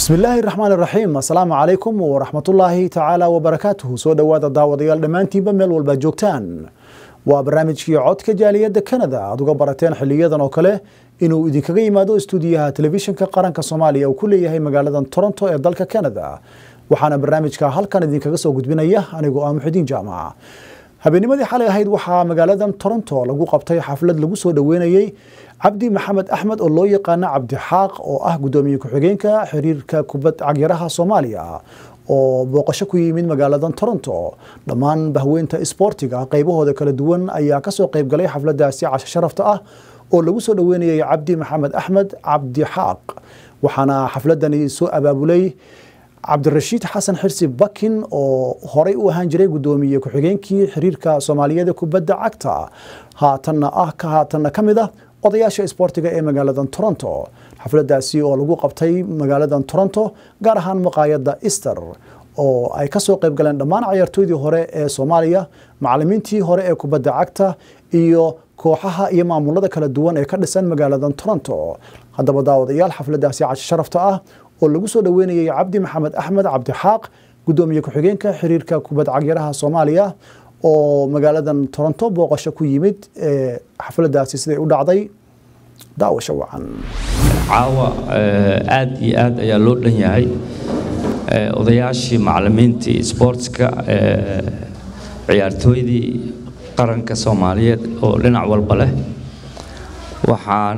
bismi illaahi raxmaan iraxiim assalaamu calaykum waraxmatullaahi tacaala wabarakaatuhu soo dhowaada daawadayaal dhammaantiinba meel walba joogtaan waa barnaamijkii codka jaaliyadda kanada aad uga barateen xiliyadan oo kale inuu idinkaga yimaado istuudiyaha telefishinka qaranka soomaaliya uu ku leeyahay magaaladan toronto ee dalka kanada waxaana barnaamijka halkan idinkaga soo gudbinaya anigoo ah muxidiin jaamac habeennimadii xalay ahayd waxaa magaaladan toronto lagu qabtay xaflad lagu soo dhoweynayey cabdi maxamed axmed oo loo yaqaano cabdixaaq oo ah gudoomiye ku-xigeenka xiriirka kubad cagyaraha soomaaliya oo booqasho ku yimid magaaladan toronto dhammaan bahweynta isboortiga qaybahooda kala duwan ayaa kasoo qaybgalay xafladaasi casho sharafta ah oo lagu soo dhoweynayay cabdi maxamed axmed cabdixaaq waxaana xafladani soo abaabulay cabdirashiid xasan xirsi bakin oo horey u ahaan jiray gudoomiye ku-xigeenkii xiriirka soomaaliyeed ee kubadda cagta haatanna ah ka haatanna ka mid ah odayaasha isboortiga ee magaaladan toronto xafladaasi oo lagu qabtay magaaladan toronto gaar ahaan maqaayadda easter oo ay kasoo qayb galeen dhammaan cayaartooydii hore ee soomaaliya macalimiintii hore ee kubadda cagta iyo kooxaha iyo maamulada kala duwan ee ka dhisan magaaladan toronto haddaba daawadayaal xafladaasi casho sharafta ah oo lagu soo dhoweynayay cabdi maxamed axmed cabdixaaq gudoomiye ku-xigeenka xiriirka kubad cagyaraha soomaaliya oo magaaladan toronto booqasho ku yimid xafladaasi siday u dhacday daawasho wacan caawa aad iyo aad ayaa loo dhan yahay odayaashii macalimiintii sboortska ciyaartooydii qaranka soomaaliyeed oo dhinac walba leh waxaan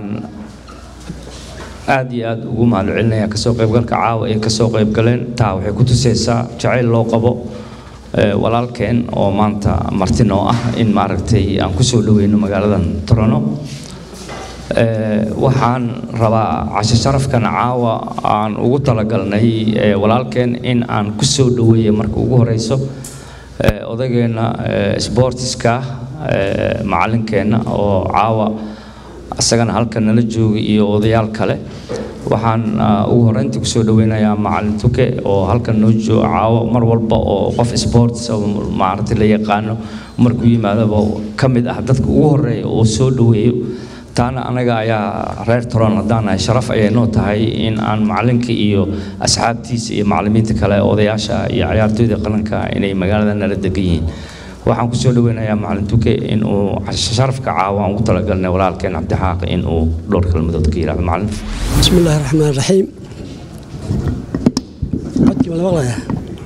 aad iyo aad ugu mahadcelinaya kasoo qaybgalka caawa ay kasoo qaybgaleen taa waxay ku tusaysaa jacayl loo qabo walaalkeen oo maanta martin oo ah in maaragtay aan kusoo dhaweyno magaaladan torono waxaan rabaa casho sharafkan caawa aan ugu talagalnay walaalkeen in aan kusoo dhaweeya marka ugu horeyso odageenna sboortiska macalinkeenna oo caawa isagana halkan nala jooga iyo odayaal kale waxaan ugu horeyntii kusoo dhaweynayaa macalin tuke oo halkan noo jooga caawo mar walba oo qof sports maaragtay la yaqaano markuu yimaadaba ka mid ah dadka ugu horeeya oo soo dhaweeyo taana anaga ayaa reer toron haddaan nahay sharaf ayay noo tahay in aan macalinka iyo asxaabtiisa iyo macalimiinta kale odayaasha iyo ciyaartooyda qaranka inay magaalada nala degan yihiin waxaan kusoo dhaweynayaa macalin tuke in uu sharafka caawa aan ugu talagalnay walaalkeen cabdixaaq in uu dhowr kelmadood ka yidhahdo macalin bismi illaahi raxmaan raxiim codkii ma la maqlayaa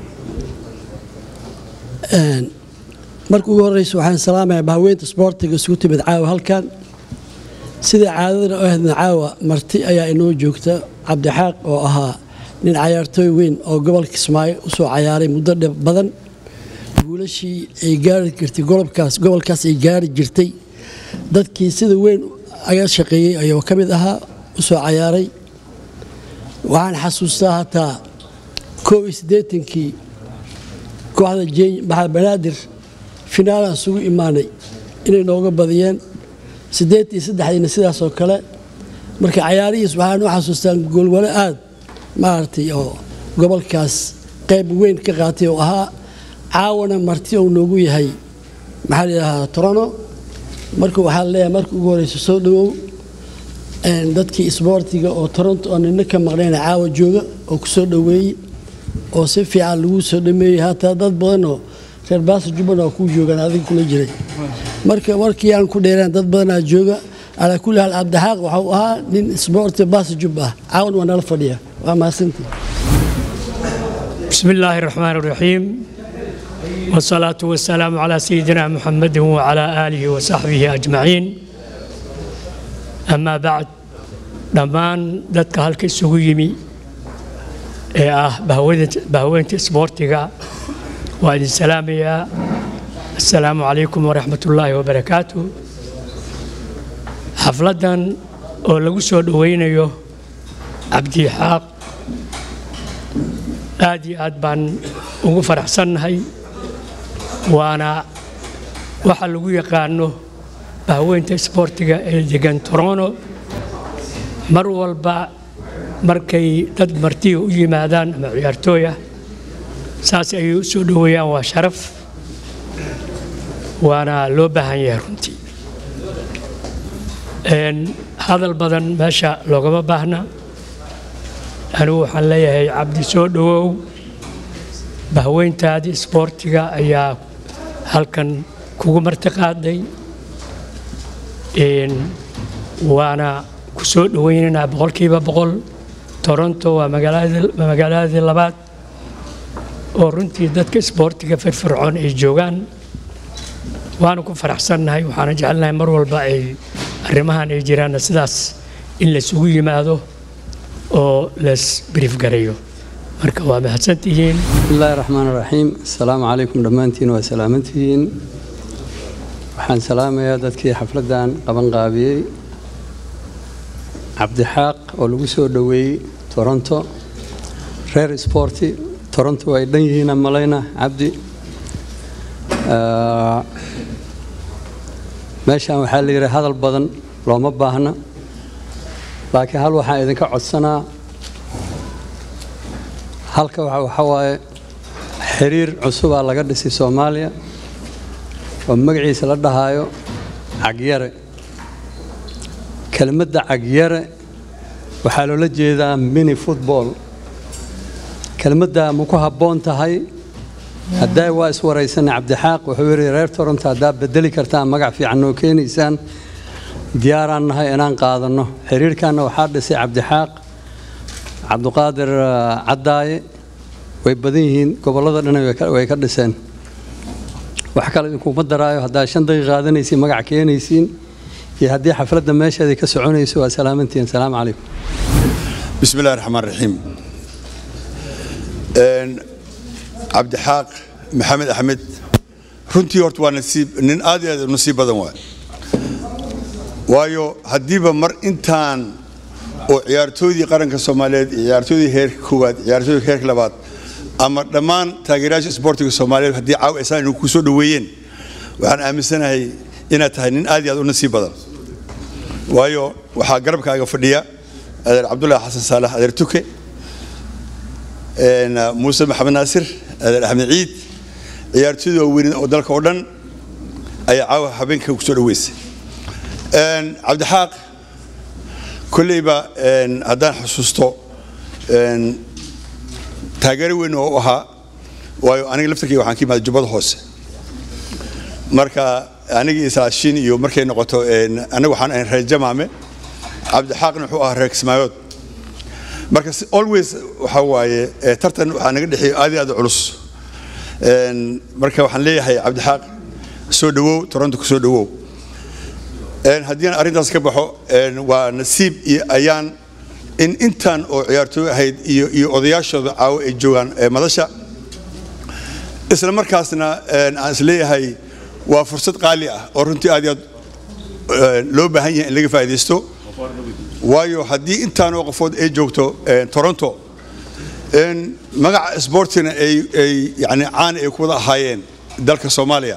marka ugu horreysa waxaan salaamayaa bahaweynta sboortiga isugu timid caawa halkan sida caadadana u ahaydna caawa marti ayaa inoo joogta cabdixaaq oo ahaa nin cayaartooy weyn oo gobolka kismaayo usoo cayaaray muddo dhib badan guulashii ay gaari jirtay golobkaas gobolkaas ay gaari jirtay dadkii sida weyn aga shaqeeyey ayuu ka mid ahaa u soo cayaaray waxaan xasuustaa hataa koob iyo siddeetankii kooxda maxamed banaadir finaalaan isugu imaanay inay nooga badiyeen siddeed iyo saddexdiina sidaasoo kale marka cayaarihiis waxaan u xasuustaan goolwale aad maaragtay oo gobolkaas qayb weyn ka qaatay oo ahaa caawana marti ou noogu yahay maxaa layidhahaa torono marka waxaa leeyahay marka ugu horeysa soo dhawow dadkii isboortiga oo toronto oo nina ka maqnayna caawa jooga oo ku soo dhoweeyey oo si fiican lagu soo dhameeyey hataa dad badanoo reer baasa jubban oo kuu joogaan adiga kula jiray marka markii aan ku dheeraan dad badanaa jooga calaa kulli haal cabdixaaq waxau ahaa nin isboorti baasa jub ah caawan waa nala fadhiya waa mahadsantii bismi illaahi raxmaan raxiim والصلاة والسلام على سيدنا محمد وعلى آله وصحبه أجمعين أما بعد dhammaan dadka halka isugu yimi ee ah bahweynta isboortiga waa idin salaamayaa assalaamu calaykum waraxmat ullaahi wabarakaatu xafladdan oo lagu soo dhoweynayo cabdixaaq aad iyo aad baan ugu faraxsannahay waana waxa lagu yaqaano bahweynta isboortiga ee degan torono mar walba markay dad martiga u yimaadaan ama ciyaartooy ah saas ayay u soo dhoweeyaan waa sharaf waana loo baahan yahay runtii hadal badan meesha loogama baahna anigu waxaan leeyahay cabdi soo dhowow bahweyntaadii isboortiga ayaa halkan kugu martiqaaday waana ku soo dhoweynaynaa boqolkiiba boqol toronto waa magaaladii labaad oo runtii dadka isboortiga firfircoon ay joogaan waana ku faraxsannahay waxaana jecelnahay mar walba ay arrimahan ay jiraanna sidaas in laysugu yimaado oo lays brief gareeyo marka waa mahadsantihiin bismillaahi raxmaan raxiim asalaamu calaykum dhammaantiin waa salaamantihiin waxaan salaamayaa dadkii xafladdan qabanqaabiyey cabdixaaq oo lagu soo dhoweeyey toronto reer sporti toronto ay dhan yihiina malayna cabdi meeshaan waxaa la yidhi hadal badan looma baahna laakiin hal waxaan idinka codsanaa halka waxa waaye xiriir cusubaa laga dhisay soomaaliya oo magaciisa la dhahaayo cagyare kelmadda cagyare waxaa loola jeedaa mini football kelmadda ma ku habboon tahay haddaa waa iswaraysanay cabdixaaq wuxuu yidhi reer toronto haddaa bedeli kartaan magac fiican noo keenaysaan diyaaraan nahay inaan qaadanno xiriirkanna waxaa dhisay cabdixaaq cabduqaadir caddaaye way badan yihiin gobollada dhan way ka dhiseen wax kale idinkuma daraayo haddaa shan daqiiq qaadanaysiin magac keenaysiin iyo haddii xafladda meesheedii ka soconayso waa salaamantihiin salaamu calaykum bismi illahi raxmaan raxiim cabdixaaq maxamed axmed runtii horta waa nasiib nin aad iyo aad u nasiib badan waay waayo haddiiba mar intaan oo ciyaartooydii qaranka soomaaliyeed ciyaartooydii heerka koowaad ciyaartooydii heerka labaad ama dhammaan taageerayaasha isboortiga soomaaliyeed haddii caawa isaan inuu ku soo dhoweeyeen waxaan aaminsanahay inaad tahay nin aad iyo aad u nasiib badan waayo waxaa garabkaaga fadhiya adeer cabdullaahi xasan saalax adeer tuke muuse maxamed naasir adeer axmed ciid ciyaartooyda waaweyn oo dalka oo dhan ayaa caawa habeenka ku soo dhoweysay cabdixaaq kolleyba haddaan xusuusto taageero weyn oo u ahaa waayo aniga laftarkayga waxaan ka imaada jubbada hoose marka aniga isaashin iyo markay noqoto anaga waxaan ahayn reer jamaame cabdixaaqna wuxuu ahaa reer kismaayood marka always waxa waaye tartan waxaa naga dhexeeya aad iyo aad culus marka waxaan leeyahay cabdixaaq soo dhowow toronto ku soo dhowow haddii aan arrintaas ka baxo waa nasiib iyo ayaan in intaan oo ciyaartooy ahayd iyo iyo odayaashooda caawo ay joogaan madasha isla markaasna aan is leeyahay waa fursad qaali ah oo runtii aad iyo aad loo baahan yahay in laga faa'iidaysto waayo haddii intaanoo qofood ay joogto toronto magaca sboortina ay yani caan ay ku wada ahaayeen dalka soomaaliya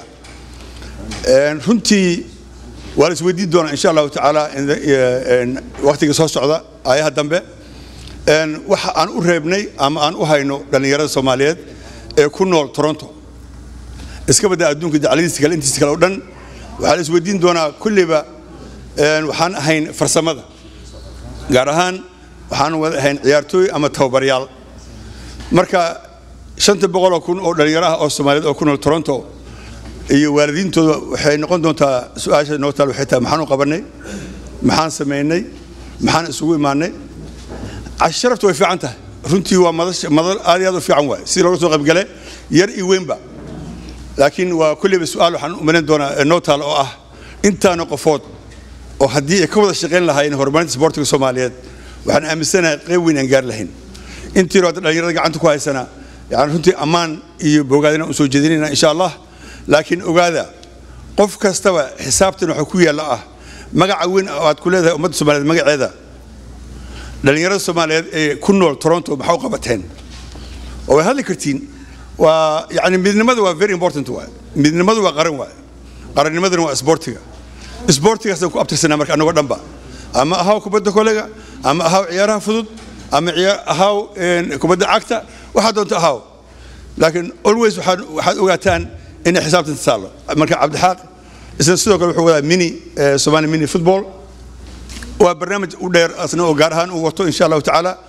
runtii waa la isweydiin doonaa insha allahu tacaala waktiga soo socda ayaha dambe waxa aan u reebnay ama aan u hayno dhallinyarada soomaaliyeed ee ku nool toronto iska badda adduunka dacladiisa kale intiisa kale oo dhan waxaa la isweydiin doonaa kulleyba waxaan ahayn farsamada gaar ahaan waxaan wada ahayn ciyaartooy ama tababaryaal marka shanta boqoloo kun oo dhallinyaraha oo soomaaliyeed oo ku nool toronto iyo waalidiintooda waxay noqon doontaa su-aasha noo taal waxay tahay maxaan u qabanay maxaan samaynay maxaan isugu imaanay casharaftu way fiican tahay runtii waa madal aad iyo aad u fiican waay sidii looga soo qaybgale yar iyo weynba laakiin waa kulleyba su-aal waxaan u malayn doonaa noo taal oo ah intaana qofood oo haddii ay ka wada shaqayn lahaayeen horumarinta isboortiga soomaaliyeed waxaan aaminsanahay qayb weyn aan gaari lahayn intii hore dhallinyarada gacanta ku haysana yani runtii ammaan iyo bogaadina usoo jeedinayna insha allah laakiin ogaada qof kastaba xisaabtan waxa ku yaalla ah magaca weyn oo aad ku leedahay ummadda soomaaliyeed magaceeda dhallinyarada soomaaliyeed ee ku nool toronto maxaa u qabateen oo way hadli kartiin waa yani midnimada waa very important waay midnimadu waa qaran waay qarannimadana waa isboortiga isboortigaasaan ku abtirsanaa marka annagoo dhanba ama ahaw kubadda kolega ama ahaw ciyaaraha fudud ama ahaw kubadda cagta waxaa doonta ahaw laakiin always waxaad ogaataan inay xisaabtan taalo marka cabdixaaq isna sidoo kale wuxuu wadaa mini somali mini football waa barnaamij u dheer asna oo gaar ahaan uu wato insha allahu tacaala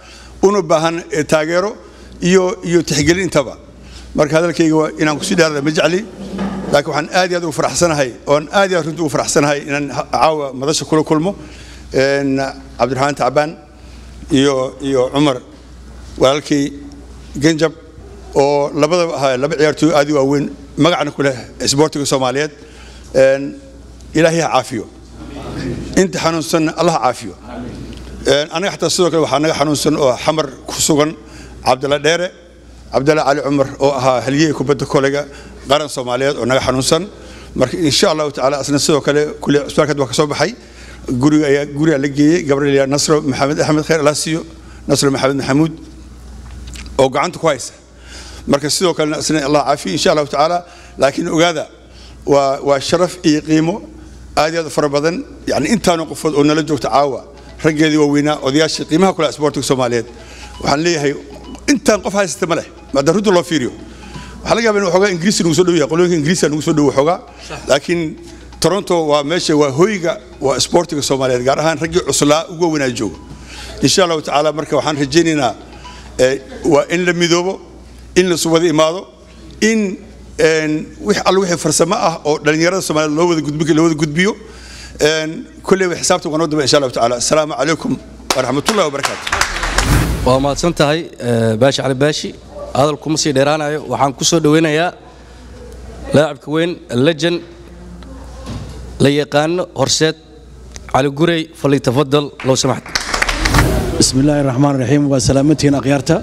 una baahan eh, taageero iyo iyo tixgelin intaba marka hadalkayga waa inaan kusii dheerada ma jecli laakiin waxaan aad iyo aad ugu faraxsanahay oon aad iyo aad runtii ugu faraxsanahay inaan ha- caawa madasha kula kulmo een, cabdiraxmaan tacbaan iyo iyo cumar walaalkay genjab oo labadaba ahaa laba ciyaartooy aad u waaweyn magacna ku leh isboortiga soomaaliyeed Een, ilaahay ha caafiyo inta xanuunsanna allah ha caafiyo Een, anaga xataa sidoo kale waxaa naga xanuunsan oo xamar ku sugan cabdalla dheere cabdalla cali cumar oo ahaa haliyey kubadda kolega qaran soomaaliyeed oo naga xanuunsan marka insha allahu tacaala asna sidoo kale kule cusbaalkeed waa ka soo baxay guriga ayaa guriga la geeyey gabriel nasro maxamed axmed khayr alaasiyo nasro maxamed maxamuud oo gacanta ku haysa marka sidoo kalena isna allah caafiyo insha allahu tacaala laakiin ogaada waa waa sharaf iyo qiimo aad iyo aad u fara badan yani intaanu qofood oo nala joogta caawa raggeedii waaweynaa odayaashii qiimaha kule isboortiga soomaaliyeed waxaan leeyahay intaan qof haysata ma leh maada runta loo fiiriyo waxaa laga yaabaa in waxoogaa ingiriisi nagu soo dhow yahay qolooyinka ingiriisiga nagu soo dhow waxoogaa laakiin toronto waa meesha waa hoyga waa isboortiga soomaaliyeed gaar ahaan raggii cuslaa ugu waaweynaa jooga insha allahu tacaala marka waxaan rajaynaynaa eh, waa in la midoobo in la wada imaado in een, wix alla wixii farsamo ah oo dhallinyarada soomaaliyeed loo wada gudbi loo wada gudbiyo een, kolleyba xisaabta waa noo daba insha allahu tacaala asalaamu calaykum waraxmatullahi wabarakaatu waa mahadsan tahay eh, baashi cali baashi hadal kuma sii dheeraanayo waxaan ku soo dhoweynayaa laacibka weyn lejan la yaqaano horseed cali gurey falitafadal low samaxd بسم الله الرحمن الرحيم وسلامتين أخيارتا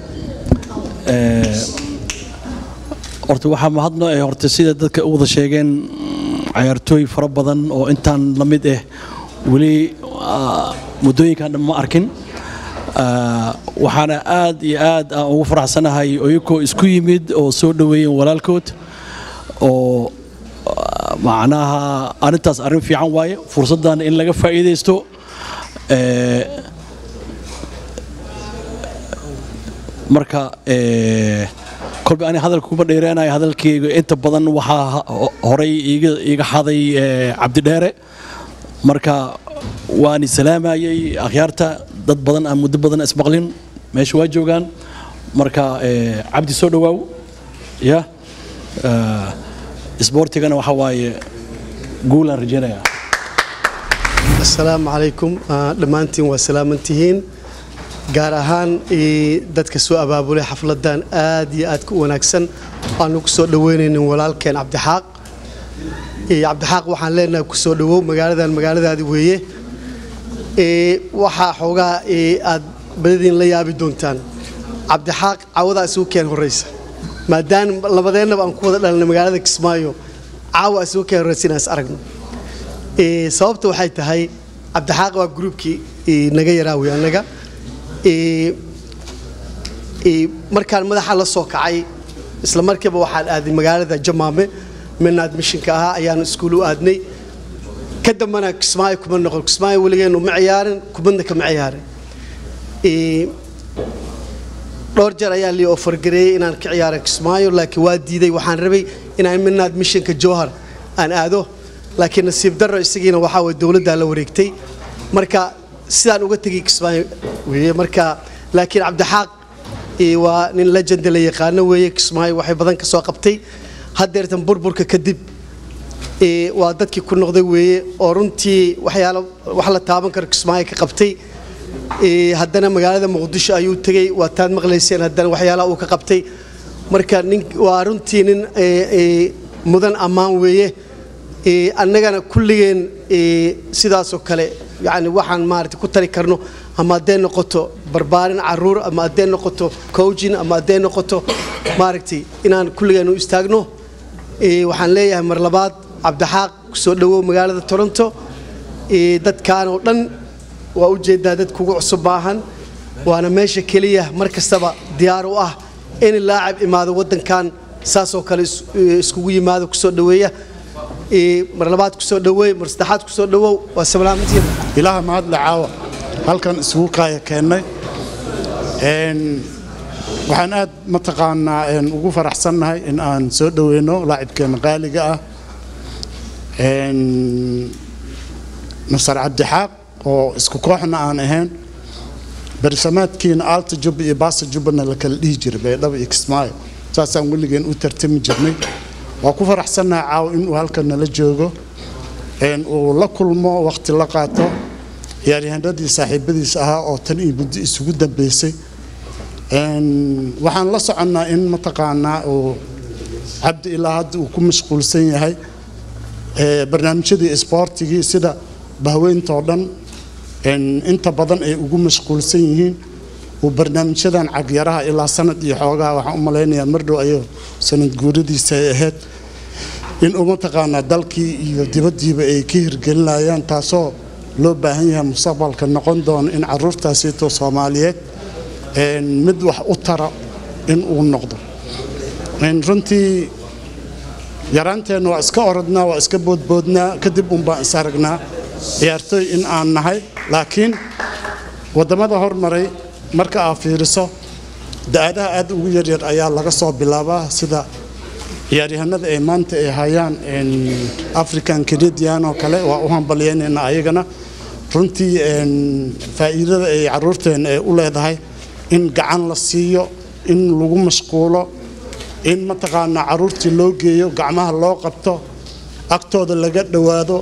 horta waxaa mahadno ee horta sida dadka u wada sheegeen cayaartooy fara badan oo intaan la mid ah weli ah, muddooyinkan dhan ma arkin Ah, waxaana aad iyo aad aan ugu faraxsanahay oyakoo isku yimid oo soo dhoweeyeen walaalkood oo ah, macnaha arrintaas arrin fiican waaye fursaddan in laga faa'iidaysto Eh, marka eh, kolba ani hadalka kuma dheereenayo hadalkayga inta badan waxaa ho- horay iiga iiga xaday eh, cabdidheere marka waan salaamayay akhyaarta dad badan aan muddo badan ismaqlin meesha waa joogaan marka eh, cabdi soo dhowaaw ya eh, isboortigana waxa waaye guulaan rajaynayaa asalaamu calaykum Ah, dhammaantiin waa salaamantihiin gaar ahaan eh, dadka soo abaabulay xafladan aad iyo aad ku wanaagsan aanu ku soo dhoweynaynin walaalkeen cabdixaaq Eh, cabdixaaq waxaan leenahay ku soo dhowow magaaladan magaaladaadi weeye Eh, waxaa xoogaa eh, aad badadiin la yaabi doontaan cabdixaaq caawadaa isugu keen horeysa maadaama labadeennaba aan ku wada dhalnay magaalada kismaayo caawa isugu keen horeysa inaan is aragno Ee, sababta waxay tahay cabdixaaq waa gruubkii ee, naga yaraawi annaga Ee, ee, markaan madaxa la soo kacay isla markiiba waxaan aaday magaalada jamaame mina admishinka ahaa ayaan iskuul u aadnay ka dambana kismaayo kuma noqon kismaayo weligeenu ma ciyaarin kubadna kama ciyaarin Ee, dhowr jeer ayaa lii ofargareeyey inaan ka ciyaaro kismaayo laakiin waa diiday waxaan rabay inaan mina admishinka jowhar aan aado laakiin nasiib darro isagiina waxaa way dowladdaa la wareegtay marka sidaan uga tegay kismaayo weeye marka laakiin cabdixaaq eh, waa nin legend la yaqaano weeye kismaayo waxay badan ka soo qabtay haddeertan burburka kadib eh, waa dadkii ku noqday weeye oo runtii waxyaalo wax la taaban karo kismaayo ka qabtay Eh, haddana magaalada muqdisho ayuu tegey waa taad maqlayseen haddana waxyaalaha uu ka qabtay marka nin waa runtii nin eh, eh, mudan ammaan weeye Eh, annagana kulligeen eh, sidaasoo kale yani waxaan maarata ku tari karno ama hadday noqoto barbaarin caruur ama hadday noqoto coaching ama hadday noqoto maaragtay inaan kulligeen u istaagno Eh, waxaan leeyahay mar labaad cabdixaaq kusoo dhowow magaalada toronto Eh, dadkaan oo dhan waa u jeedaa dad kugu cusub baahan waana meesha keliya mar kastaba diyaar u ah in laacib imaado waddankan saasoo kale is- eh, iskugu yimaado kusoo dhoweeya Eh, mar labaad kusoo dhoweey mar saddexaad kusoo dhowow waa salaamantiin ilaaha mahadle caawa halkan isugu kaaya keennay Een, waxaan aad mataqaanaa een, ugu faraxsannahay in aan soo dhoweyno laacibkeena qaaliga ah Een, nasar cabdixaaq oo isku kooxna aan ahayn barisamaadkiina aalta jubba iyo baasa jubbana la kala dhihi jiray baydhabo iyo kismaayo saasaan weligeen u tartami jirnay waa ku faraxsannahay caawa inuu halkan nala joogo uu la kulmo waqti la qaato ciyaaryahanadii saaxiibadiisa ahaa oo tan iyo muddo isugu dambeysay waxaan la soconnaa in mataqaanaa uu cabdi ilaa hadda uu ku mashquulsan yahay barnaamijyadii isboortigii sida bahweyntoo dhan inta badan ay ugu mashquulsan yihiin uu barnaamijyadan cagyaraha ilaa sanad iyo xoogaha waxaan u malaynayaa mardhow ayuu sanad guuradiisa ay ahayd inuu mataqaanaa dalkii iyo dibaddiiba ay ka hirgelinayaan taasoo loo baahan yahay mustaqbalka noqon doono in caruurtaasiito soomaaliyeed mid wax u tara in uu noqdo runtii yaraanteenna waa iska orodnaa waa iska boodboodnaa kadib unbaan is aragnaa ciyaartooy in aan nahay laakiin waddamada hormaray marka aad fiiriso da-adaha aad ugu yaryar ayaa laga soo bilaabaa sida ciyaaryahanada ay maanta ay hayaan african canadian oo kale waa u hambalyeynayna ayagana runtii faa'iidada ay caruurteena ay u leedahay in gacan la siiyo in lagu mashquulo in mataqaanaa caruurtii loo geeyo gacmaha loo qabto agtooda laga dhowaado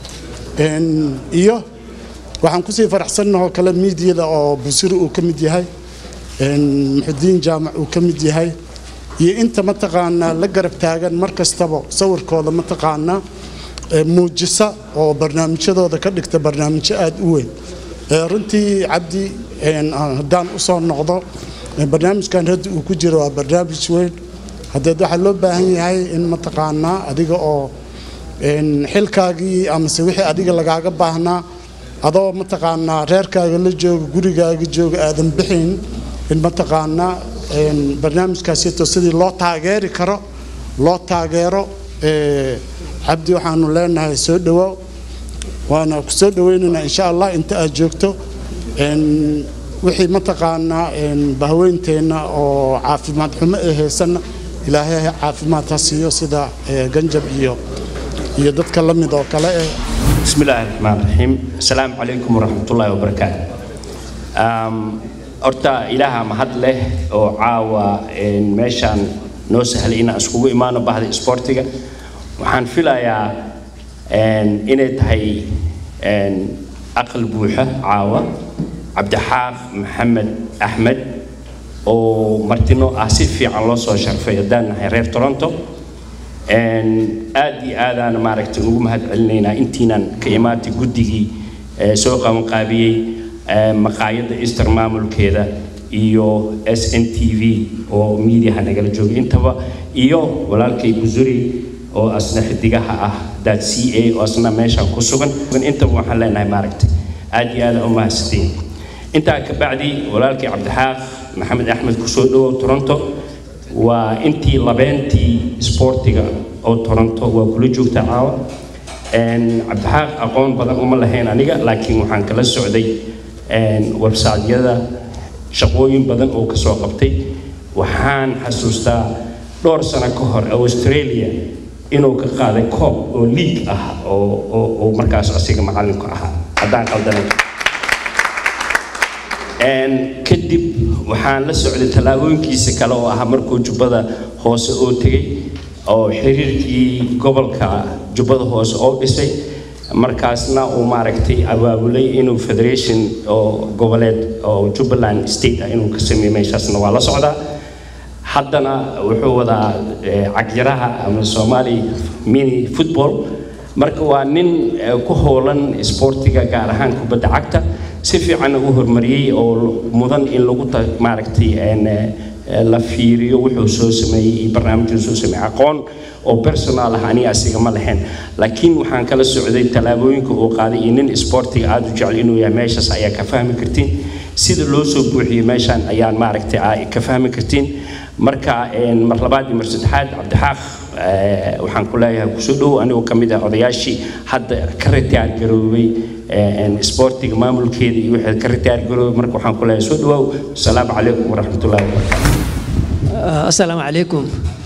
iyo waxaan kusii faraxsannahoo kale miidiyada oo busiri uu ka mid yahay muxudiin jaamac uu ka mid yahay iyo inta mataqaanaa la garab taagan mar kastaba sawirkooda mataqaanaa muujisa oo barnaamijyadooda ka dhigta barnaamijyo aada u weyn runtii cabdi haddaan u soo noqdo barnaamijkan hadda uu ku jiro waa barnaamij weyn haddeed waxaa loo baahan yahay in mataqaanaa adiga oo xilkaagii amase wixii adiga lagaaga baahnaa adoo mataqaanaa reerkaaga la jooga gurigaaga jooga aadan bixin in mataqaanaa barnaamijkaasito sidii loo taageeri karo loo taageero cabdi waxaanu leenahay soo dhawaaw waana ku soo dhawaynaynaa insha allah inta aad joogto wixii mataqaanaa bahweynteenna oo caafimaad xumo ee haysanna ilaahay caafimaad ha siiyo sida ganjab iyo iyo dadka la mid oo kale eh بسم الله الرحمن الرحيم السلام عليكم ورحمة الله وبركاته horta ilaaha mahad leh oo caawa meeshaan noo sahlay inaan iskugu imaano bahda isboortiga waxaan filayaa inay tahay aqal buuxa caawa cabdixaaq maxamed axmed oo martino ah si fiican loo soo sharfay haddaan nahay reer toronto aad iyo aadaan maaragtay ugu mahad celinaynaa intiinan ka imaatay guddigii soo qabanqaabiyey maqaayadda easter maamulkeeda iyo s n t v oo miidiyaha nagala joogay intaba iyo walaalkay busuri oo asna xidigaha ah daad c a oo asna meeshaan ku sugan intaba waxaan leenahay maaragtay aad iyo aad u mahadsantiin intaa ka bacdi walaalkay cabdixaaq maxamed axmed kusoo dhawow toronto waa intii labeentii isboortiga oo toronto waa kula joogta caawa cabdixaaq aqoon badan uma lahayn aniga laakiin waxaan kala socday websaadyada shaqooyin badan oo kasoo qabtay waxaan xasuustaa dhowr sano ka hor australia inuu ka qaaday koob oo liig ah oo markaas asiga macalinku ahaa haddaan qaldanay kadib waxaan la socday tallaabooyinkiisa kale oo ahaa markuu jubbada hoose oo tegey oo xiriirkii gobolka jubbada hoose oo dhisay markaasna uu maaragtay abaabulay inuu federation oo goboleed oo jubbaland state ah inuu ka sameeyo meeshaasna waa la socdaa haddana wuxuu wadaa cagyaraha ama soomaali mini football marka waa nin ku howlan isboortiga gaar ahaan kubadda cagta si fiicanna u horumariyey oo mudan in lagu maaragtay la fiiriyo wuxuu soo sameeyey iyo barnaamijuu soo sameeyey aqoon oo personal ah aniga asiga ma lahayn laakiin waxaan kala socday tallaabooyinka uu qaaday iyo nin isboortiga aada u jecel inuu yahay meeshaas ayaa ka fahmi kartiin sida loo soo buuxiyey meeshaan ayaan maaragtay ka fahmi kartiin marka mar labaad iyo mar saddexaad cabdixaaq waxaan ku leeyahay kusoo dhow anigoo ka mid ah odayaashii hadda ka ritaar garoobay isboortiga maamulkeeda iyo wixii ka ritaar garoobay marka waxaan ku leeyahay soo dhawaaw asalaamu calaykum waraxmatullahi wabarakaatu asalaamu calaykum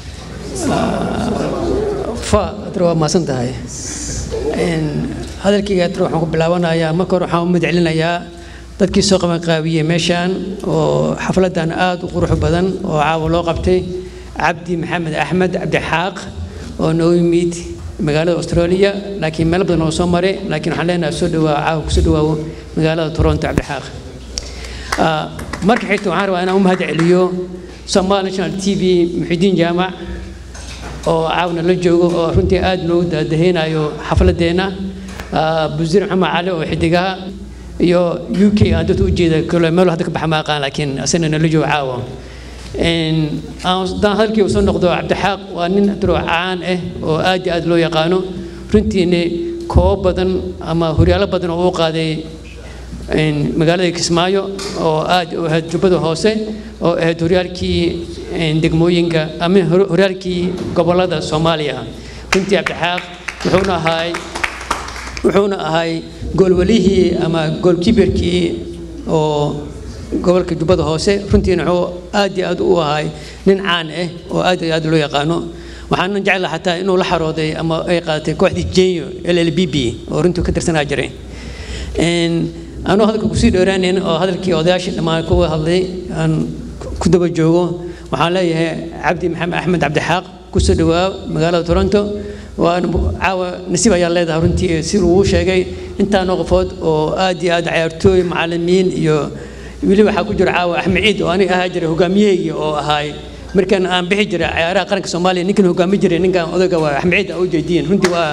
fa adra waa mahadsan tahay hadalkayga adra waxaan ku bilaabanayaa marka hore waxaan u madcelinayaa dadkii soo qabanqaabiyey meeshaan oo xafladan aad u qurux badan oo caawa loo qabtay cabdi maxamed axmed cabdi xaaq oo noo yimid magaalada australia laakiin meelo badan oo soo maray laakiin waxaan leenahay soo dhawaa caawa kusoo dhawaawo magaalada toronto cabdi xaaq marka xigta waxaan rabaa inaan u mahad celiyo somal national t v muxidiin jaamac oo caawna la joogo oo runtii aad noogu daadaheynayo xafladeenna busiir maxamed cali oo xidigaha iyo u k aan dadka u jeeda kale meel hadda ka baxa ma aqaan laakiin asana nala joogo caawa haddaan hadalkii soo noqdo cabdixaaq waa nin duro caan ah oo aad iyo aad loo yaqaano runtiina koobo badan ama horyaalo badan oo u qaaday magaalada kismaayo oo aad u ahayd jubbada hoose oo ahayd horyaalkii degmooyinka ama horyaalkii gobolada soomaaliya runtii cabdixaaq wuxuuna ahay wuxuuna ahay goolwalihii ama goolkiberkii oo gobolka jubbada hoose runtiina wuxuu aad iyo aad u ahay nin caan ah oo aad iyo aad loo yaqaano waxaanan jeclaha xataa inuu la xarooday ama ay qaadatay kooxdii jenyo l l b b oo runtii ka tirsanaa jiray anuu hadalka kusii dheeraanayn oo hadalkii odayaashii dhammaan kuwa hadlay aan ku daba joogo waxaan leeyahay cabdi maxamed axmed cabdixaaq kusoo dhawaa magaalada toronto waan caawa nasiib ayaa leedahay runtii si uu sheegay intaanoo qofood oo aad iyo aad cayaartooy macallimiin iyo weli waxaa ku jira caawa axmed ciid oo aniga ahaa jiray hogaamiyahayga oo ahaay markaan aan bixi jiray cayaaraha qaranka soomaaliya ninkan hogaami jiray ninkan odayga waa axmed ciid aa u jeediin runtii waa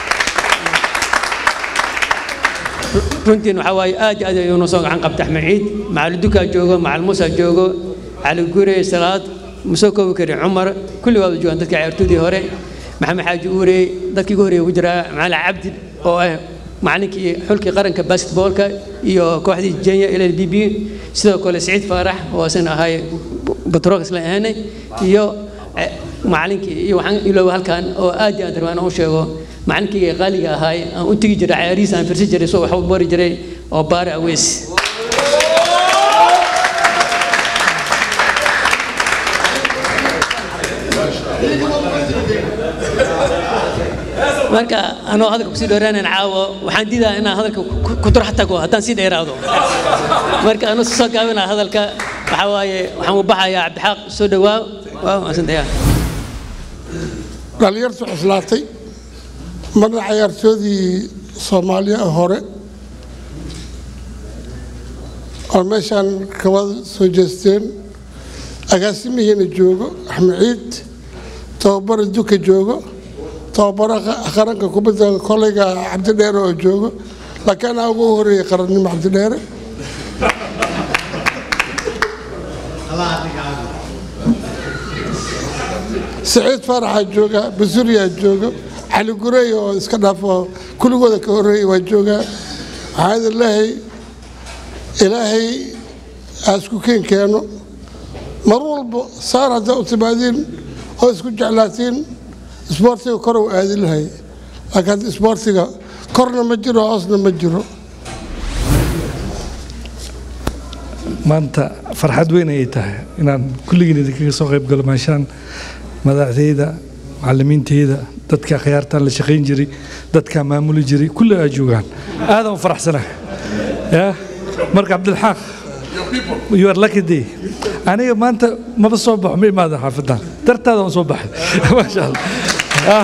runtiin waxaa waaye aad iyo aad ayuu noo soo gacan qabta axmed ciid macali dukaa joogo macal muusa joogo cali gure salaad musoo koobi kari cumar kulli waaba joogaan dadka cayaartoodii hore maxamed xaaji uure dadkii ugu horeeya ku jiraa macalin cabdi oo ah macalinkii xulkii qaranka basketboolka iyo kooxdii jenya l l b b sidoo kale siciid faarax oo asan ahay batrogas la ahaanay iyo macalinkii iyo waxaan ilooba halkan oo aad iyo aad rabaan u sheego macalinkayga qaaliga ahaay aan u tegi jiray cayaarihiis aan firsi jiray soo wax u bari jiray oo baare aweys marka anoo hadalka kusii dheeraanayn caawo waxaan diidaa inaan hadalka ku duro xataa kuwa haddaan sii dheeraado marka anuu soo gaabinaa hadalka waxaa waaye waxaan u baxayaa cabdixaaq soo dhawaa waa mahadsantayaa dhalinyartu cuslaatay marna cayaartoodii soomaaliya hore oo meeshaan kabada soo jeesteen agaasimihiina joogo axmed ciid tababara duka joogo tababara qaranka kubadda koleyga cabdidheere oo joogo laakiin anaa ugu horeeyey qarannimo cabdidheere siciid faaraxaa jooga basuriyaa joogo cali gurey oo iska dhaafo kulligooda ka horeeyey waa joogaa waxaa idin leehay ilaahay aa isku keen keeno mar walba saar haddaa u timaadiin oo isku jeclaatiin isboortiga kor u aadi lahay laakiin hadda isboortiga korna ma jiro hoosna ma jiro maanta farxad weyn ayay tahay inaan kulligiin idinkaga soo qayb galo meeshaan madaxdeyda macallimiinteyda dadka khiyaartaan la shaqayn jiray dadkaa maamuli jiray kulli aa joogaan aadaan u faraxsanahay ya marka cabdilxaaq you are lucky day aniga maanta maba soo baxo ma imaada xaafadan dartaada waan soo baxay maasha allah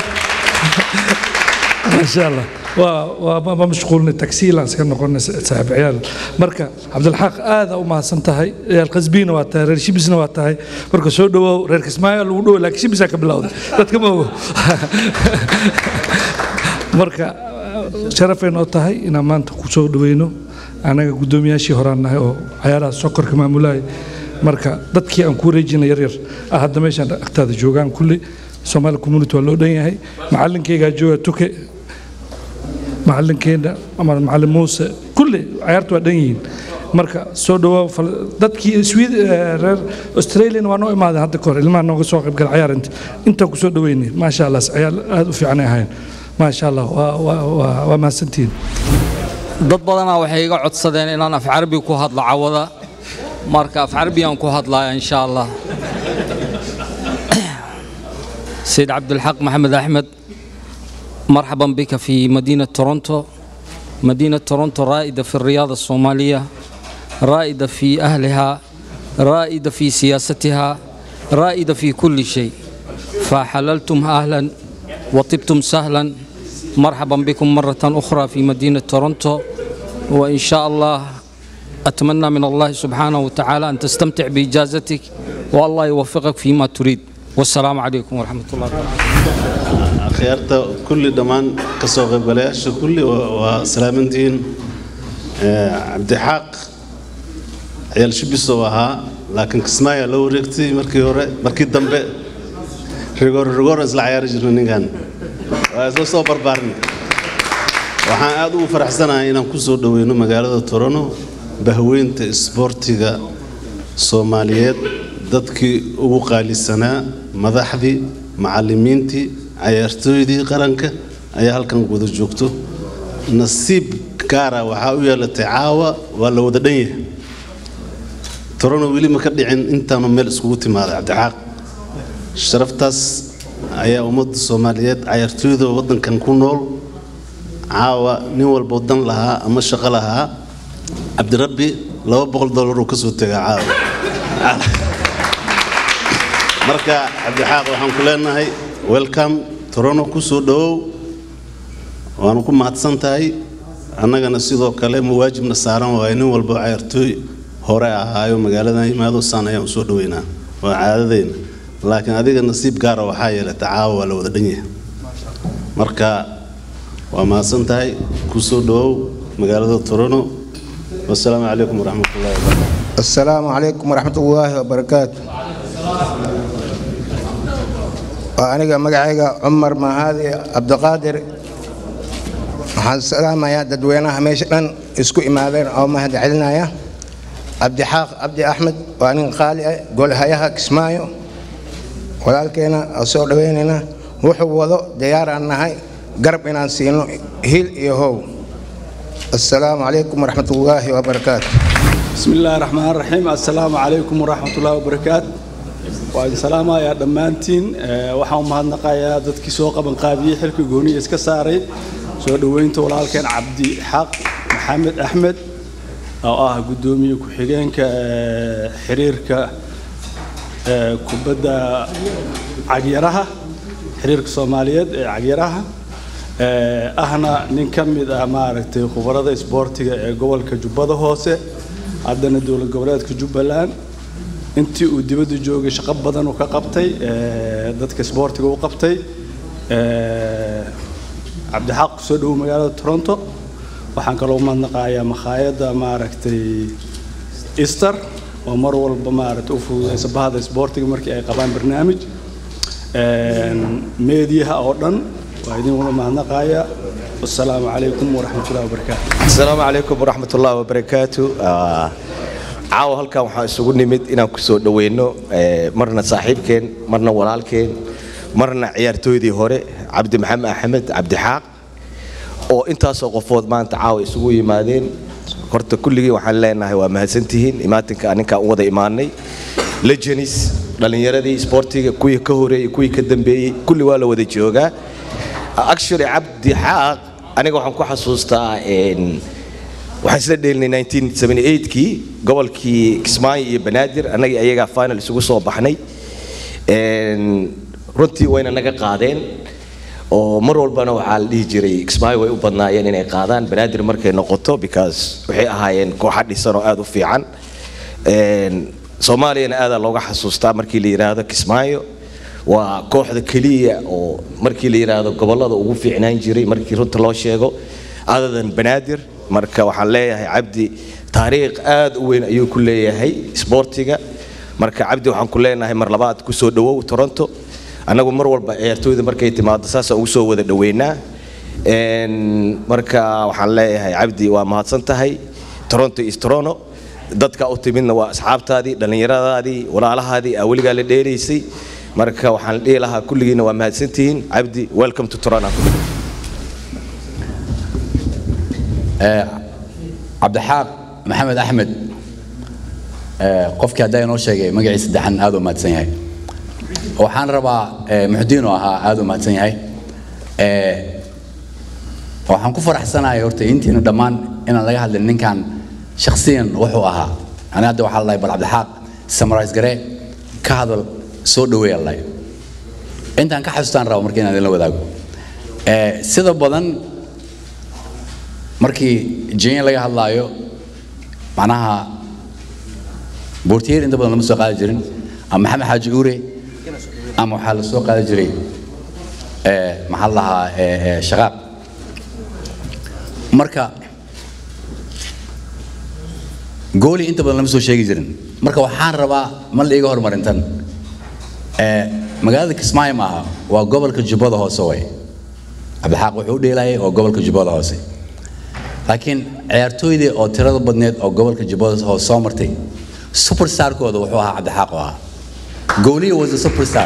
maasha allah waa ma mashquulnay tagsiilaan iska noqonay saaxiib ciyaal marka cabdilxaaq aada u mahadsan tahay ciyaal qasbiina waa tahay reer shibisna waa tahay marka soo dhawaaw reer kismaayo lagu dhawo laakiin shibisaa ka bilowday dadka ma ogo marka sharafay noo tahay inaan maanta ku soo dhaweyno anaga guddoomiyaashii horaan nahay oo cayaaraha sokorka maamulahay marka dadkii aan ku wareejina yaryar ah hadda meeshaan agtaada joogaan kulli soomaali community waa loo dhan yahay macalinkaygaa jooga tuke macalinkeena ama macalin muuse kulli cayaartu waa dhan yihiin marka soo dhawaa dadkii swed reer australian waa noo imaadeen hadda kahor ilmaha nooga soo qayb gala cayaarinta intaan ku soo dhaweynay maasha allah cayaar aada u fiicanay ahayn maasha allah waa mahadsantihiin dad badanaa waxay iga codsadeen inaan af carabi ku hadlo cawada marka af carabiyaan ku hadlaya insha allah سيد عبد الحق محمد أحمد مرحبا بك في مدينة تورونتو مدينة تورونتو رائدة في الرياضة الصومالية رائدة في أهلها رائدة في سياستها رائدة في كل شيء فحللتم أهلا وطبتم سهلا مرحبا بكم مرة أخرى في مدينة تورنتو وإن شاء الله أتمنى من الله سبحانه وتعالى أن تستمتع بإجازتك والله يوفقك فيما تريد والسلام عليكم ورحمة الله وبركاته akhyaarta kulli dhammaan ka soo qaybgalayaasha kulli waa waa salaamantihiin Eh, cabdixaaq ciyaal shibisow ahaa laakiin kismaayaa loo wareegtay markii hore markii dambe rigoor rigooran isla cayaari jirnay ninkan waa isla soo barbaarnay waxaan aad ugu faraxsanahay inaan ku soo dhoweyno magaalada torono bahweynta isboortiga soomaaliyeed dadkii ugu qaalisanaa madaxdii macallimiintii cayaartooydii qaranka ayaa halkan wada joogto nasiib gaara waxaa u yeelatay caawa waa la wada dhan yahay torono weli ma ka dhicin intaanu meel iskugu timaaday cabdixaaq sharaftaas ayaa ummadda soomaaliyeed cayaartooyda waddankan ku nool caawa nin walbo dan lahaa ama shaqo lahaa cabdirabbi laba boqol dollar uu ka soo tegaa caawa marka cabdixaaq waxaan ku leenahay welcome torono ku soo dhowow waanu ku mahadsan tahay annagana sidoo kale mawaajibna saaran waayo nin walbo cayaartooy hore ahaayo magaaladan yimaado saan ayaan usoo dhoweynaa waa caadadeyna laakiin adiga nasiib gaara waxaa yeelata caawa waa la wada dhan yahay marka waa mahadsan tahay ku soo dhowow magaalada torono wasalaamu calaykum waraxmatullahi wabarakatu السلام عليكم ورحمة الله وبركاته وأنا مقعيقة عمر مهادي عبد القادر waxaan salaamayaa dadweynaha meesha dhan isku imaadeen oo mahad celinaya cabdixaaq cabdi axmed waa nin qaali ah golhayaha kismaayo walaalkeena oo soo dhaweynayna wuxuu wado diyaaraan nahay garab inaan siino hil iyo how assalaamu calaykum waraxmat ullaahi wabarakaatu بسم الله الرحمن الرحيم السلام عليكم ورحمة الله وبركاته وإن سلام يا دمانتين waxaan u mahadnaqayaa dadkii soo qaban qaabiyey xilka gooniya iska saaray soo dhaweynta walaalkeen cabdi xaq maxamed axmed oo ah gudoomiye ku-xigeenka eh, xiriirka eh, kubadda cagyaraha xiriirka soomaaliyeed ee cagyaraha eh, ahna nin ka mid ah maaragtay khubarada isboortiga ee gobolka jubbada hoose haddana dowlad goboleedka jubbaland intii uu dibadda joogay shaqo badan uu ka qabtay eh, dadka isboortiga u qabtay eh, cabdixaaq kusoo dhowow magaalada toronto waxaan kaloo mahadnaqayaa makhaayadda maaragtay easter oo mar walba maaragtay u fududeysa bahda isboortiga markii ay qabaan barnaamij meediyaha oo dhan waa idin wada mahadnaqayaa wasalaamu calaykum waraxmatullahi wabarakaatu asalaamu calaykum waraxmat ullahi wabarakaatu Ah, caawa halkan waxaan isugu nimid inaan ku soo dhoweyno eh, marna saaxiibkeen marna walaalkeen marna ciyaartooydii hore cabdi maxamed axmed cabdixaaq oo intaasoo qofood maanta caawa isugu yimaadeen horta kulligii waxaan leenahay waa mahadsantihiin imaatinka aninkaan u wada imaanay legenis dhallinyaradii isboortiga kuwii ka horeeyey kuwii ka dambeeyey kulli waa la wada joogaa actually cabdi xaaq aniga waxaan ku xasuustaa een, waxaan isla dheelinay 1978kii gobolkii kismaayo iyo banaadir annagii ayagaa final isugu soo baxnay Een, runtii wayna naga qaadeen oo mar walbana waxaa la dhihi jiray kismaayo way u badnaayeen inay qaadaan banaadir markay noqoto because waxay ahaayeen kooxa dhisan oo aad u fiican Een, soomaaliyana aadaa looga xasuustaa markii la yidhaahdo kismaayo waa kooxda keliya oo markii la yidhaahdo gobollada ugu fiicnaan jiray markii runta loo sheego adadan banaadir marka waxaan leeyahay cabdi taariikh aad u weyn ayuu ku leeyahay isboortiga marka cabdi waxaan ku leenahay mar labaad ku soo dhowow toronto annagu mar walba ciyaartooyda markay timaado saasaan ugu soo wada dhoweynaa Een, marka waxaan leeyahay cabdi waa mahadsan tahay toronto is toronto dadka u timidna waa asxaabtaadii dhallinyaradaadii walaalahaadii aa weligaa la dheeraysay marka waxaan dhihi lahaa kulligiina waa mahadsantihiin cabdi welcome to toronto cabdixaaq maxamed axmed eh, qofkii haddaa inoo sheegay magaciisa saddexan aad u mahadsan yahay waxaan rabaa eh, muxudiin oo ahaa aad u mahadsan yahay Eh, waxaan ku faraxsanahay horta intiina dhammaan inaan laga hadlin ninkan shakhsiyan wuxuu ahaa ani hadda waxaa lalahay bal cabdixaaq samarais garee ka hadal soo dhaweeya lalahay intaan ka xasuustaan rabo marka inaan idinla wadaago Eh, sida badan markii jenya laga hadlaayo macnaha boortiyeer inta badan lama soo qaadi jirin ama maxamed xaaji uure ama waxaa la soo qaadi jiray eh, maxaa la lahaa eh, eh, shaqaaq marka gooli inta badan lama soo sheegi jirin marka waxaan rabaa ma la iiga horumarintan Eh, magaalada kismaayo maaha waa gobolka jubbada hoose way cabdixaaq wuxuu u dheelayay oo gobolka jubbada hoose laakiin ciyaartooydii oo tirada badneed oo gobolka jubbada hoose soo martay superstarkooda wuxuu ahaa cabdixaaq oo ahaa gooliya was a superstar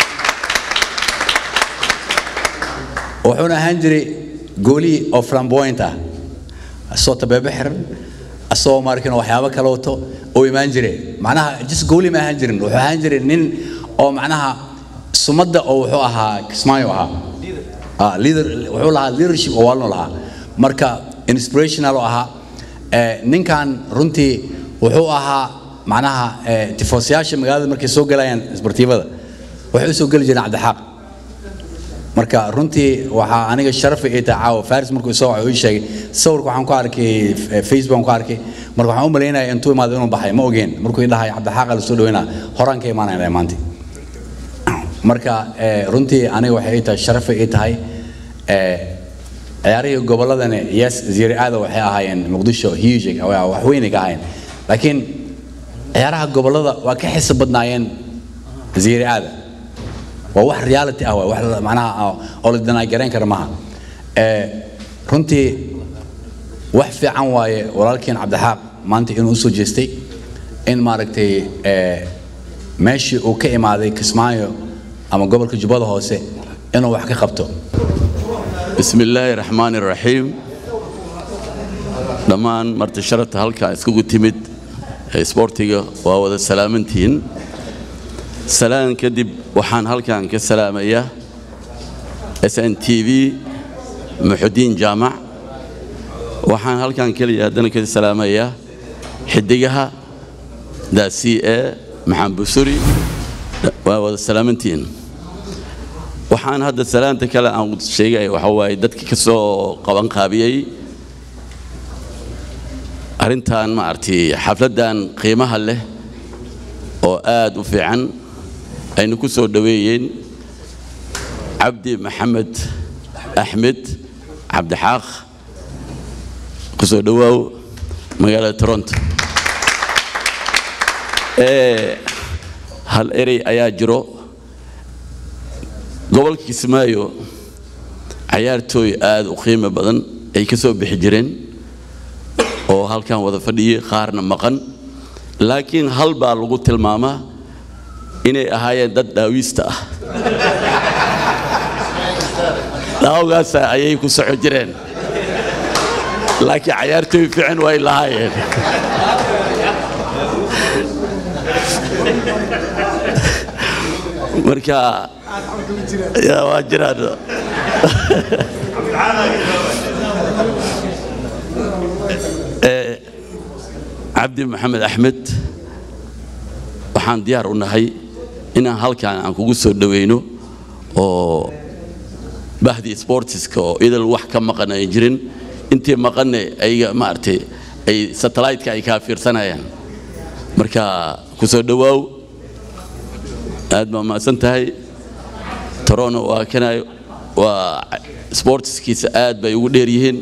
wuxuuna ahaan jiray goolii oo flamboyant ah asoo tabeebe xiran asoo maarkin waxyaabo kale wato oo imaan jire macnaha just gooli ma ahaan jirin wuxuu ahaan jiray nin oo macnaha sumadda oo wuxuu ahaa kismaayo ahaa Ah, leader wuxuu lahaa leadership oo waalno lahaa marka inspirational oo ahaa Eh, ninkan runtii wuxuu ahaa macnaha eh, tifoosayaasha magaalada markay soo galayaan isbartiibada waxay u soo geli jireen cabdixaaq marka runtii waxaa aniga sharafa ii tahay caawa faris markuu soo waco ii sheegay sawirka waxaan ku arkay eh, facebook aan ku arkay marka waxaan u malaynaya intuu imaado inuu baxay ma ogeen markuu ii dhahay cabdixaaqa la soo dhaweynaa horaan ka imaanaya maanta marka eh, runtii aniga waxay ii tahay sharafa ii tahay eh, ciyaarihii gobolladani yes ziiri aada waxay ahaayeen muqdisho huge waa wax weynay ka ahaayeen laakiin ciyaaraha gobollada waa ka xiisa badnaayeen ziiri aada waa wax reality ah waa wax la- macnaha ah, oo la danaagarayn kara maaha Eh, runtii wax fiican waaye walaalkeen cabdixaaq maanta inuu usoo jeestay in maaragtay eh, meeshii uu ka imaaday kismaayo ama gobolka jubbada hoose inuu wax ka qabto بسم الله الرحمن الرحيم dhammaan marti sharafta halkaa iskugu timid ee isboortiga waa wada salaamantihiin salaan kadib waxaan halkan ka salaamayaa s n t v muxudiin jaamac waxaan halkan keliya haddana ka salaamayaa xidigaha daasi ee maxamed busuri waa wada salaamantihiin waxaan hadda salaanta kale aan sheegaya waxa waaye dadkii ka soo qaban qaabiyey arrintan maaragtay xafladdan qiimaha leh oo aad u fiican aynu ku soo dhoweeyeen cabdi maxamed axmed cabdixaaq ku soo dhowaaw magaalada toronto ee hal erey ayaa jiro gobolka kismaayo cayaartooy aad u qiimo badan ay ka soo bixi jireen oo halkan wada fadhiyey qaarna maqan laakiin hal baa lagu tilmaamaa inay ahaayeen dad dhaawiista ah dhaawgaasa ayay ku soco jireen laakiin cayaartooy fiican way lahaayeen marka yaa waa jiraan Eh, cabdi maxamed axmed waxaan diyaar u nahay inaan halkan aan kugu soo dhoweyno oo bahdii sportiska oo idil wax ka maqan ay jirin intii maqanne ayaga maaragtay ay satellite-ka ay kaa fiirsanayaan marka ku soo dhowaaw aad baa mahadsan tahay torono waa kanay waa sportiskiisa aad bay ugu dheer yihiin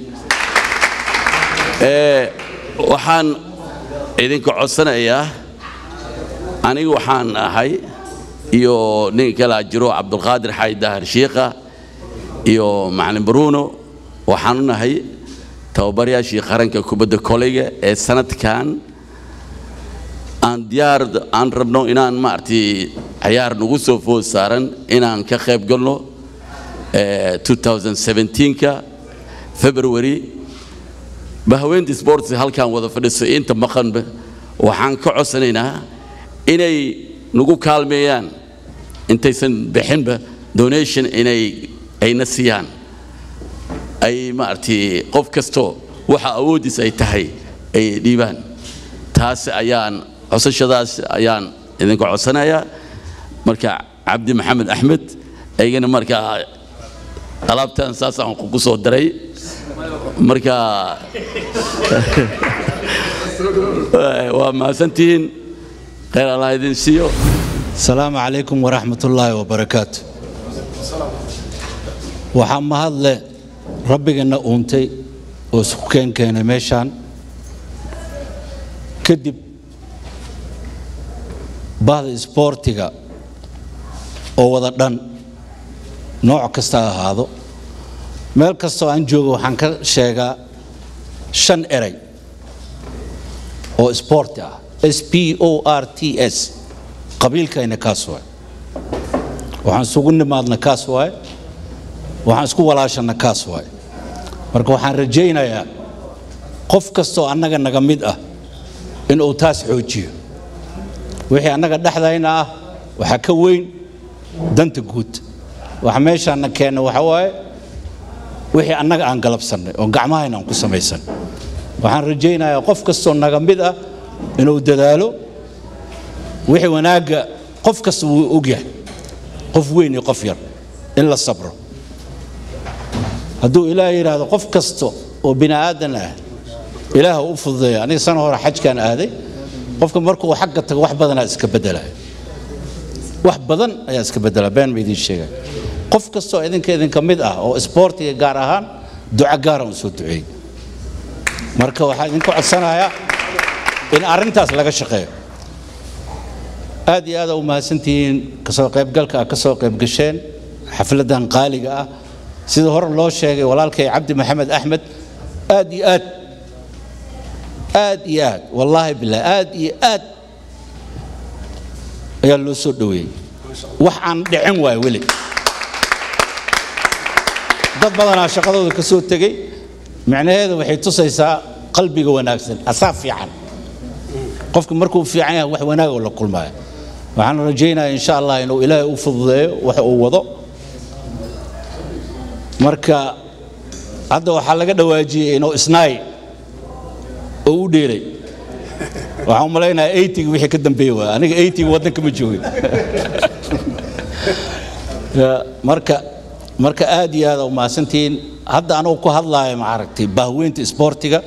Eh, waxaan idinka codsanayaa aniga waxaan ahay iyo nin kalaa jiro cabdulqaadir xayd dahar shiikha iyo macalin bruno waxaan u nahay tababarayaashii qaranka kubadda koleyga ee sanadkan aan diyaar aan rabno inaan maaragtay cayaar nagu soo food saaran inaan ka qayb galno eh, 2017ka february bahaweynta sports halkan wada fadhiso inta maqanba waxaan ka codsanaynaa inay nagu kaalmeeyaan intaysan bixinba donation inay ayna siiyaan ay maaragtay qof kasto waxa awoodiis ay tahay ay dhiibaan taas ayaan codsashadaas ayaan idinka codsanayaa marka cabdi maxamed axmed aygana markaa alaabtan saasaan kugu soo daray marka waa mahadsantihiin khayr allah idin siiyo السلام عليكم ورحمة الله وبركاته waxaa mahadle rabbigana uuntay oo isku keen keenay meeshaan kadib bahda isboortiga oo wada dhan nooc kasta ha ahaado meel kastoo aan joogo waxaan ka sheegaa shan eray oo isboorti ah s p o r t s qabiilkayna kaas waay waxaan isugu nimaadna kaas waay waxaan isku walaashanna kaas waay marka waxaan rajaynayaa qof kastoo annaga naga mid ah inuu taas xoojiyo wixii annaga dhexdayna ah waxaa ka weyn danta guud waxa meeshaanna keenna waxa waaye wixii annaga aan galabsannay oo gacmahayna aan ku samaysan waxaan rajaynayaa qof kastoo naga mid ah inuu dadaalo wixii wanaagga qof kasta wuu ogyahay qof weyn iyo qof yar in la sabro hadduu ilaah yidhaahdo qof kasta oo bini aadan ah ilaah u fududeeya aniga sana hore xajkaan aaday qofka markuu xagga tago wax badanaa iska bedelaya wax badan ayaa iska bedela been ma idiin sheegaya qof kastoo idinka idinka mid ah oo isboortiga gaar ahaan duco gaara un soo duceeyey marka waxaa idinka codsanayaa in arrintaas laga shaqeeyo aad iyo aad u mahadsantihiin kasoo qaybgalka aad ka soo qaybgasheen xafladan qaaliga ah sida hore loo sheegay walaalkay cabdi maxamed axmed aad iyo aad aad iyo aad wallaahi bilah aad iyo aad ayaa loo soo dhoweeyey wax aan dhicin waay weli dad badanaa shaqadooda ka soo tegey micnaheeda waxay tusaysaa qalbiga wanaagsan asaa fiican qofka markuu fiican yahay wax wanaag oo la kulmaya waxaan rajaynayaa insha allah inuu ilaahay u fududeeyo wax uu wado marka hadda waxaa laga dhawaajiyey inuu isnaay oo u dheelay waxaan u malaynayaa eytiga wixii ka dambeeye waay aniga eytiga waddanka ma joogin marka marka aad iyo aad u mahadsantihiin hadda anugu ku hadlaaya maaragtay bahweynta isboortiga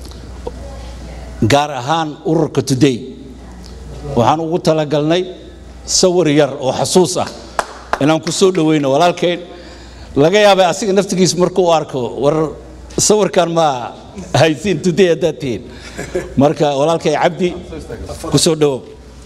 gaar ahaan ururka today waxaan ugu talagalnay sawir yar oo xasuus ah inaan ku soo dhoweyno walaalkayn laga yaabay asiga naftigiis markuu arko war sawirkan ma haysiin today haddaad tihiin marka walaalkay cabdi ku soo dhowow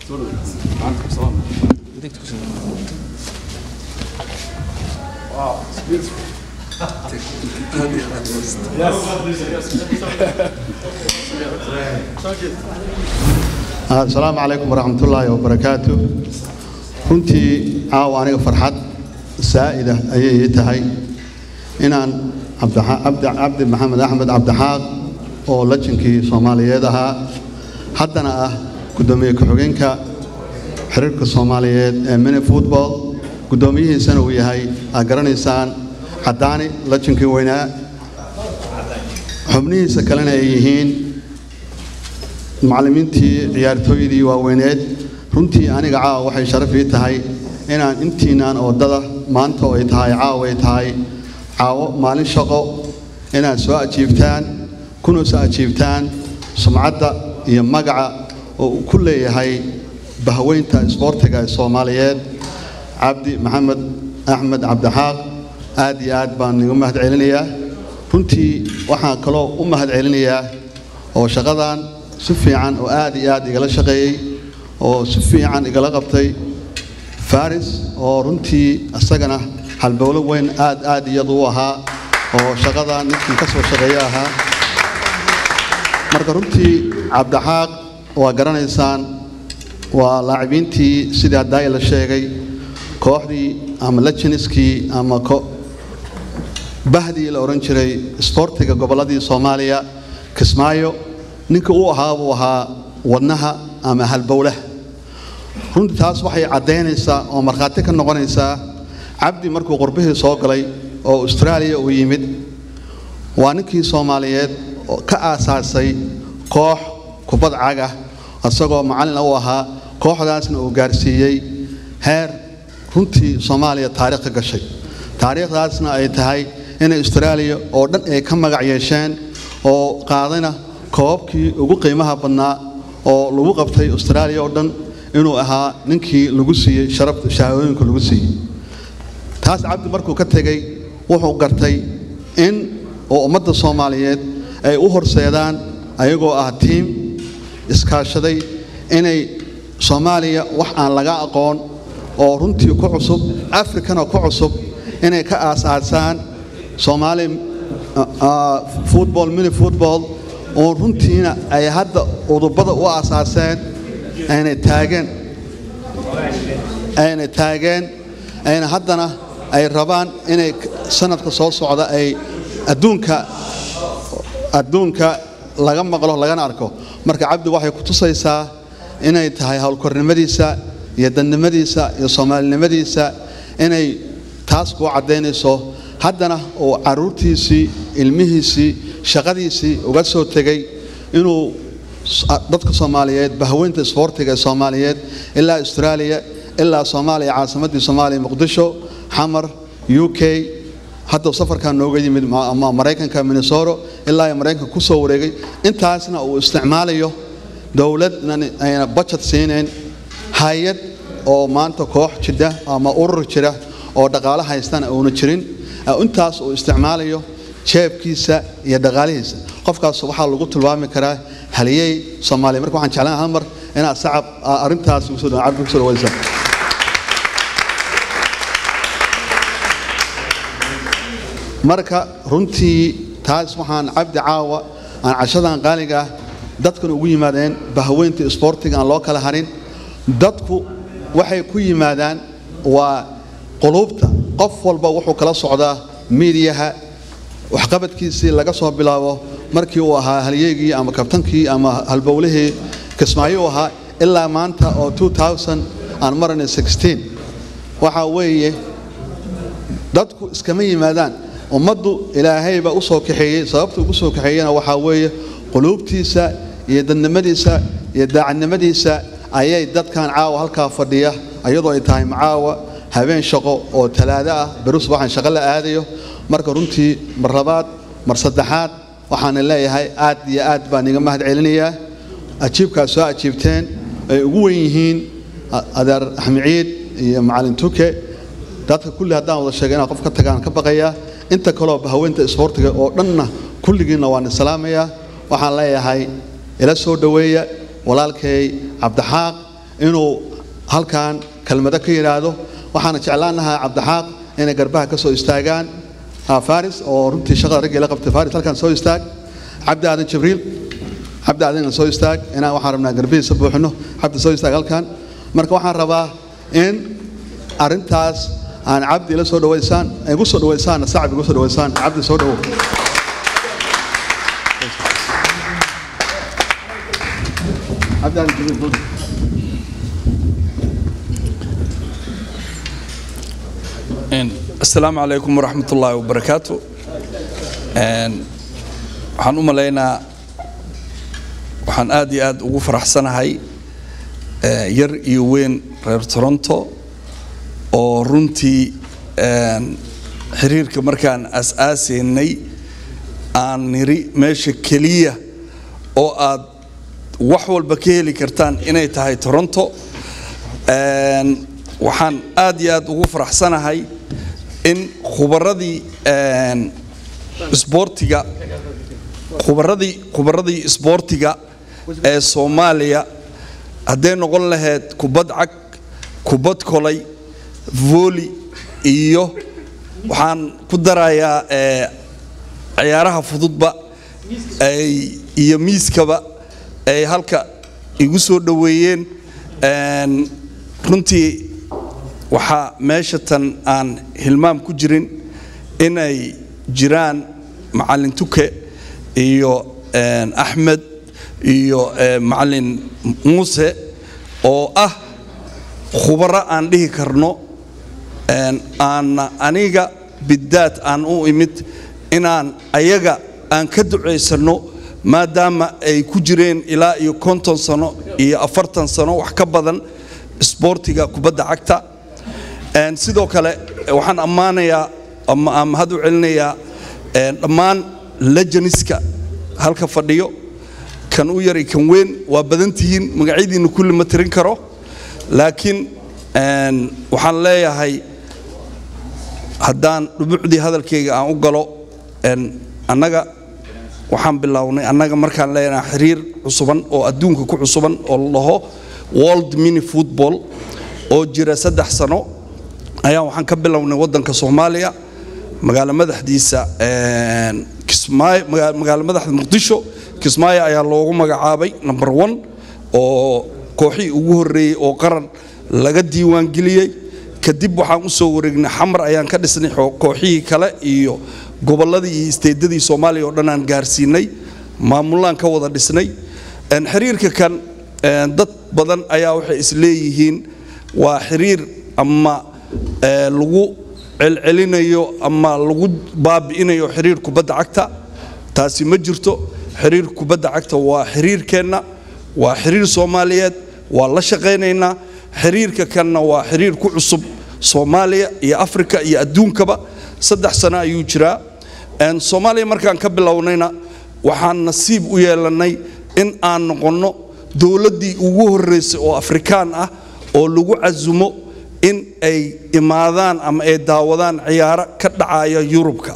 asalaamu calaykum waraxmatullaahi wabarakaatu runtii caawa aniga farxad saa'ida ayay ii tahay inaan cabdi maxamed axmed cabdixaaq oo lajinkii soomaaliyeed ahaa haddana ah guddoomiye ku-xigeenka xiriirka soomaaliyeed ee mini football guddoomiyihiisana uu yahay aad garanaysaan caddaani lajinkii weynaa xubnihiisa kalena ay yihiin macallimiintii ciyaartooydii waaweyneed runtii aniga caawa waxay sharaf ii tahay inaan intiinaan oodada maanta oo ay tahay caawa ay tahay caawo maalin shaqo inaad soo ajiibtaan kuna soo ajiibtaan sumcadda iyo magaca oo uu ku leeyahay bahweynta isboortiga ee soomaaliyeed cabdi maxamed axmed cabdixaaq aad iyo aad baan igu mahad celinayaa runtii waxaan kaloo u mahad celinayaa oo shaqadan si fiican oo aad iyo aad igala shaqeeyey oo si fiican igala qabtay faris oo runtii isagana halbowlo weyn aad aad iyadu u ahaa oo shaqadan ninkii ka soo shaqeeya ahaa marka runtii cabdixaaq waa garanaysaan waa laacibintii sidii haddaai la sheegay kooxdii ama lajiniskii ama bahdii la odhan jiray isboortiga gobolladii soomaaliya kismaayo ninka uu ahaa buu ahaa wadnaha ama halbowlaha runtii taas waxay caddaynaysaa oo markhaati ka noqonaysaa cabdi markuu qurbihii soo galay oo austraaliya uu yimid waa ninkii soomaaliyeed oo ka aasaasay koox kubad cag ah isagoo macallin u ahaa kooxdaasna uu gaarsiiyey heer runtii soomaaliya taariikh ka gashay taariikhdaasna ay tahay inay austraaliya oo dhan ay ka magac yeesheen oo qaadayna koobabkii ugu qiimaha badnaa oo lagu qabtay austraaliya oo dhan inuu ahaa ninkii lagu siiyey sharafta shahaadooyinka lagu siiyey taas cabdi markuu ka tegey wuxuu gartay in oo ummadda soomaaliyeed ay u horseedaan ayagoo ah tiim iskaashaday inay soomaaliya wax aan laga aqoon oo runtii ku cusub afrikana ku cusub inay ka aasaasaan soomaali football mini football oo runtiina ay hadda udubada u aasaaseen ayna taageen ayna taageen ayna haddana ay rabaan inay sanadka soo socda ay adduunka adduunka laga maqlo lagana arko marka cabdi waxay ku tusaysaa inay tahay howlkornimadiisa iyo dannimadiisa iyo soomaalinimadiisa inay taas kuu caddaynayso haddana uu caruurtiisii ilmihiisii shaqadiisii uga soo tegay inuu dadka soomaaliyeed bahweynta isboortiga ee soomaaliyeed ilaa austraaliya ilaa soomaaliya caasimaddii soomaaliya muqdisho xamar u k hadda safarkan nooga yimid maraykanka minnesota ilaa maraykanka ku soo wareegay intaasna uu isticmaalayo dowladna ayna bajad siinayn hay-ad oo maanta koox jidha ama urur jira oo dhaqaalo haystana uuna jirin intaas uu isticmaalayo jeebkiisa iyo dhaqaalihiisa qofkaas waxaa lagu tilmaami karaa haliyey soomaaliya marka waxaan jeclaan hal mar inaad sacab arrintaas ugu soo cabdi ku soo dhawaysa marka runtii taas waxaan cabdi caawa aan cashadan qaaliga ah dadkan ugu yimaadeen bahweynta isboortiga aan loo kala harin dadku waxay ku yimaadaan waa quluubta qof walba wuxuu kala socdaa miidiyaha waxqabadkiisii laga soo bilaabo markii uu ahaa halyeygii ama kabtankii ama halbowlihii kismaayo uu ahaa ilaa maanta oo aan marana waxaa weeye dadku iskama yimaadaan ummaddu ilaahayba u soo kaxeeyey sababta ugu soo kaxeeyena waxaa weeye quluubtiisa iyo dadnimadiisa iyo daacadnimadiisa ayay dadkan caawa halkaa fadhiya iyadoo ay tahay macaawa habeen shaqo oo talaado ah beri subaxan shaqo la aadayo marka runtii mar labaad mar saddexaad waxaana leeyahay aad iyo aad baan iga mahad celinayaa ajiibkaad soo ajiibteen ay ugu wen yihiin adeer axmed ciid iyo macalin tuke dadka kulli haddaan wada sheegay inaan qof ka tagaan ka baqayaa inta kaloo haweenta isboortiga oo dhanna kulligiinna waan islaamayaa waxaan leeyahay ila soo dhoweeya walaalkay cabdixaaq inuu halkan kelmado ka yidhaahdo waxaana jeclaanahaa cabdixaaq inay garbaha ka soo istaagaan faris oo runtii shaqada raggii la qabtay faris halkan soo istaag cabdi aadan jibriil cabdi aadan soo istaag inaan waxaan rabnaa garbihiisa buuxino cabdi soo istaag halkan marka waxaan rabaa in arrintaas aan cabdi ila soo dhawaysaan igu soo dhawaysaan sacab igu soo dhawaysaan cabdi soo dhawow cabdi aadan jibriil asalaamu calaykum waraxmat ullaahi wabarakaatu waxaan u malaynaa waxaan aad iyo aad ugu faraxsanahay yar iyo weyn reer toronto oo runtii xiriirka markaan aas-aasaynay aan niri meesha keliya oo aad wax walba ka heli kartaan inay tahay toronto waxaan aad iyo aad ugu faraxsanahay in khubaradii isboortiga khubaradii khubaradii isboortiga ee soomaaliya hadday noqon lahayd kubad cag kubad kolay vooli iyo waxaan ku darayaa ciyaaraha fududba ay iyo miiskaba ay halka igu soo dhoweeyeen runtii waxaa meesha tan aan hilmaam ku jirin inay jiraan macalin tuke iyo axmed iyo macalin muuse oo ah khubaro aan dhihi karno aan aniga bidaad aan u imid inaan ayaga aan ka ducaysanno maadaama ay ku jireen ilaa iyo konton sano iyo afartan sano wax ka badan isboortiga kubadda cagta Een, sidoo kale waxaan ammaanayaa ama aan mahad u celinayaa een, dhammaan lejaniska halka fadhiyo kan u yar iyo kan weyn waa badan tihiin magacyadiina kulli ma tirin karo laakiin een, waxaan leeyahay haddaan dhumucdii hadalkayga aan u galo een, annaga waxaan bilownay annaga markaan leenahay xiriir cusuban oo adduunka ku cusuban oo la dhaho world mini football oo jira saddex sano ayaa waxaan ka bilownay waddanka soomaaliya magaalo madaxdiisa een, kismaayo maga- magaalo madaxda muqdisho kismaayo ayaa loogu magacaabay number one oo kooxihii ugu horreeyey oo qaran laga diiwaangeliyey kadib waxaan u soo wareegnay xamar ayaan ka dhisnay xoo- kooxihii kale iyo gobolladii iyo isteedadii soomaaliya oo dhan aan gaarsiinay maamulaan ka wada dhisnay Een, xiriirka kan een, dad badan ayaa waxay isleeyihiin waa xiriir ama ee, lagu celcelinayo ama lagu baabi'inayo xiriir kubadda cagta taasi ma jirto xiriir kubadda cagta waa xiriirkeenna waa xiriir soomaaliyeed waa la shaqaynaynaa xiriirka kanna waa xiriir ku cusub soomaaliya iyo afrika iyo adduunkaba saddex sano ayuu jiraa Een, soomaaliya markaan ka bilownayna waxaan nasiib u yeelannay in aan noqonno dowladdii ugu horreysay oo afrikaan ah oo lagu casumo in ay imaadaan ama ay daawadaan ciyaaro ka dhacaya yurubka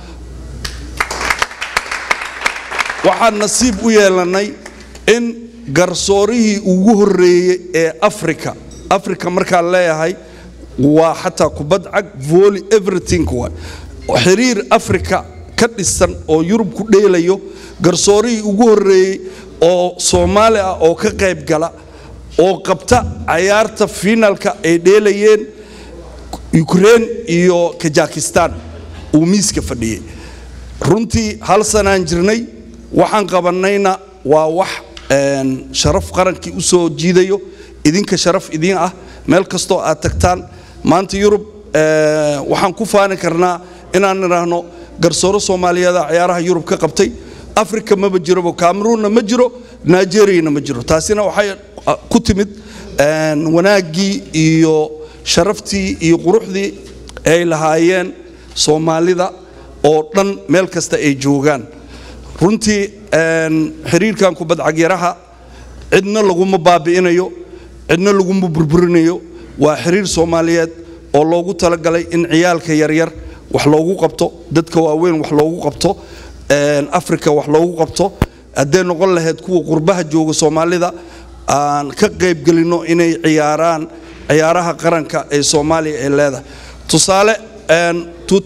waxaan nasiib u yeelannay in garsoorihii ugu horreeyey ee afrika afrika markaan leeyahay waa xataa kubad cag volley everything waay xiriir afrika ka dhisan oo yurub ku dheelayo garsoorihii ugu horreeyey oo soomaali ah oo ka qayb gala oo qabta cayaarta finalka ay dheelayeen ukraine iyo kajakistan uu miiska fadhiyey runtii hal sanaan jirnay waxaan qabannayna waa wax een, sharaf qarankii u soo jiidayo idinka sharaf idiin ah meel kastoo aad tagtaan maanta yurub ee, waxaan ku faani karnaa inaan idhaahno garsooro soomaaliyeeda ciyaaraha yurub ka qabtay afrika maba jirobo cameroonna ma jiro nigeriyana ma jiro taasina waxay ah, ku timid een, wanaaggii iyo sharaftii iyo quruxdii ay lahaayeen soomaalida oo dhan meel kasta ay joogaan runtii een, xiriirkan kubadcagyaraha cidna laguma baabi'inayo cidna laguma burburinayo waa xiriir soomaaliyeed oo loogu talagalay in ciyaalka yaryar wax loogu qabto dadka waaweyn wax loogu qabto een, afrika wax loogu qabto hadday noqon lahayd kuwa qurbaha jooga soomaalida aan ka qaybgelinno inay ciyaaraan ciyaaraha qaranka ee soomaaliya ay leedahay tusaale een,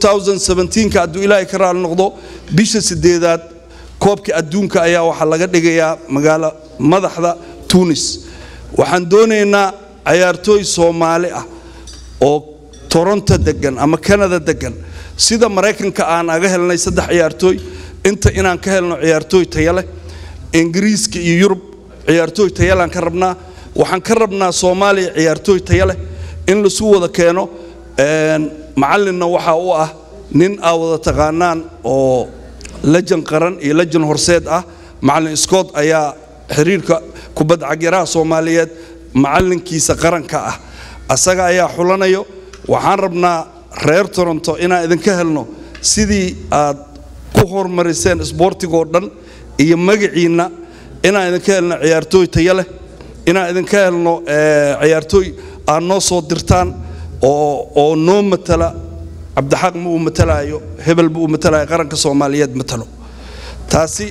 2017ka hadduu ilaahay ka raali noqdo bisha sideedaad koobka adduunka ayaa waxaa laga dhigayaa magaalo madaxda tunis waxaan doonaynaa cayaartooy soomaali ah oo toronto degan ama canada degan sida maraykanka aan aga helnay saddex ciyaartooy inta inaan ka helno ciyaartooy taya leh ingiriiska iyo yurub ciyaartooy tayalaan ka rabnaa waxaan ka rabnaa soomaaliya ciyaartooy taya leh in lasu wada keeno een, macallinna waxaa u ah nin aa wada taqaanaan oo lejan qaran iyo lejan horseed ah macallin scott ayaa xiriirka kubadda cagyaraha soomaaliyeed macallinkiisa qaranka ah asaga ayaa xulanayo waxaan rabnaa reer toronto inaan idinka helno sidii aad ku horumariseen isboortigoo dhan iyo magaciinna inaan idinka helno ciyaartooy tayo leh inaan idinka helno eh, ciyaartooy aad noo soo dirtaan oo oo noo matala cabdixaaq ma uu matalaayo hebel ma uu matalaayo qaranka soomaaliyeed matalo taasi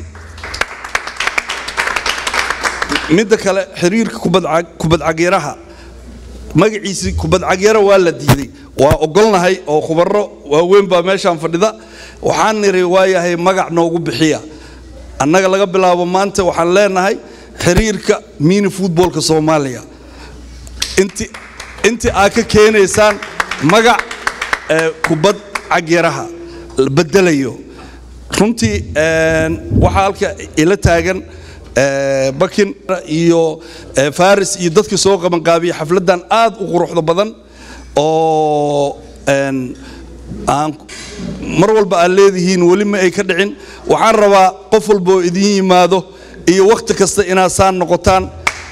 midda kale xiriirka kubadcag- kubadcagyaraha magaciisii kubadcagyara waa la diiday waa ogolnahay oo khubaro waaweyn baa meeshaan fadhida waxaan niri waayahay magac noogu bixiya annaga laga bilaabo maanta waxaan leenahay xiriirka mini futboolka soomaaliya inti intii aad ka keenaysaan magac ee, kubad cagyaraha la bedelayo runtii een, waxaa halka ila taagan ee, bakin iyo ee, faris iyo dadkii soo qabanqaabiya xafladan aad u quruxda badan oo een, aan mar walba aad leedihiin weli ma ay ka dhicin waxaan rabaa qof walba oo idin yimaado iyo wakhti kasta inaad saan noqotaan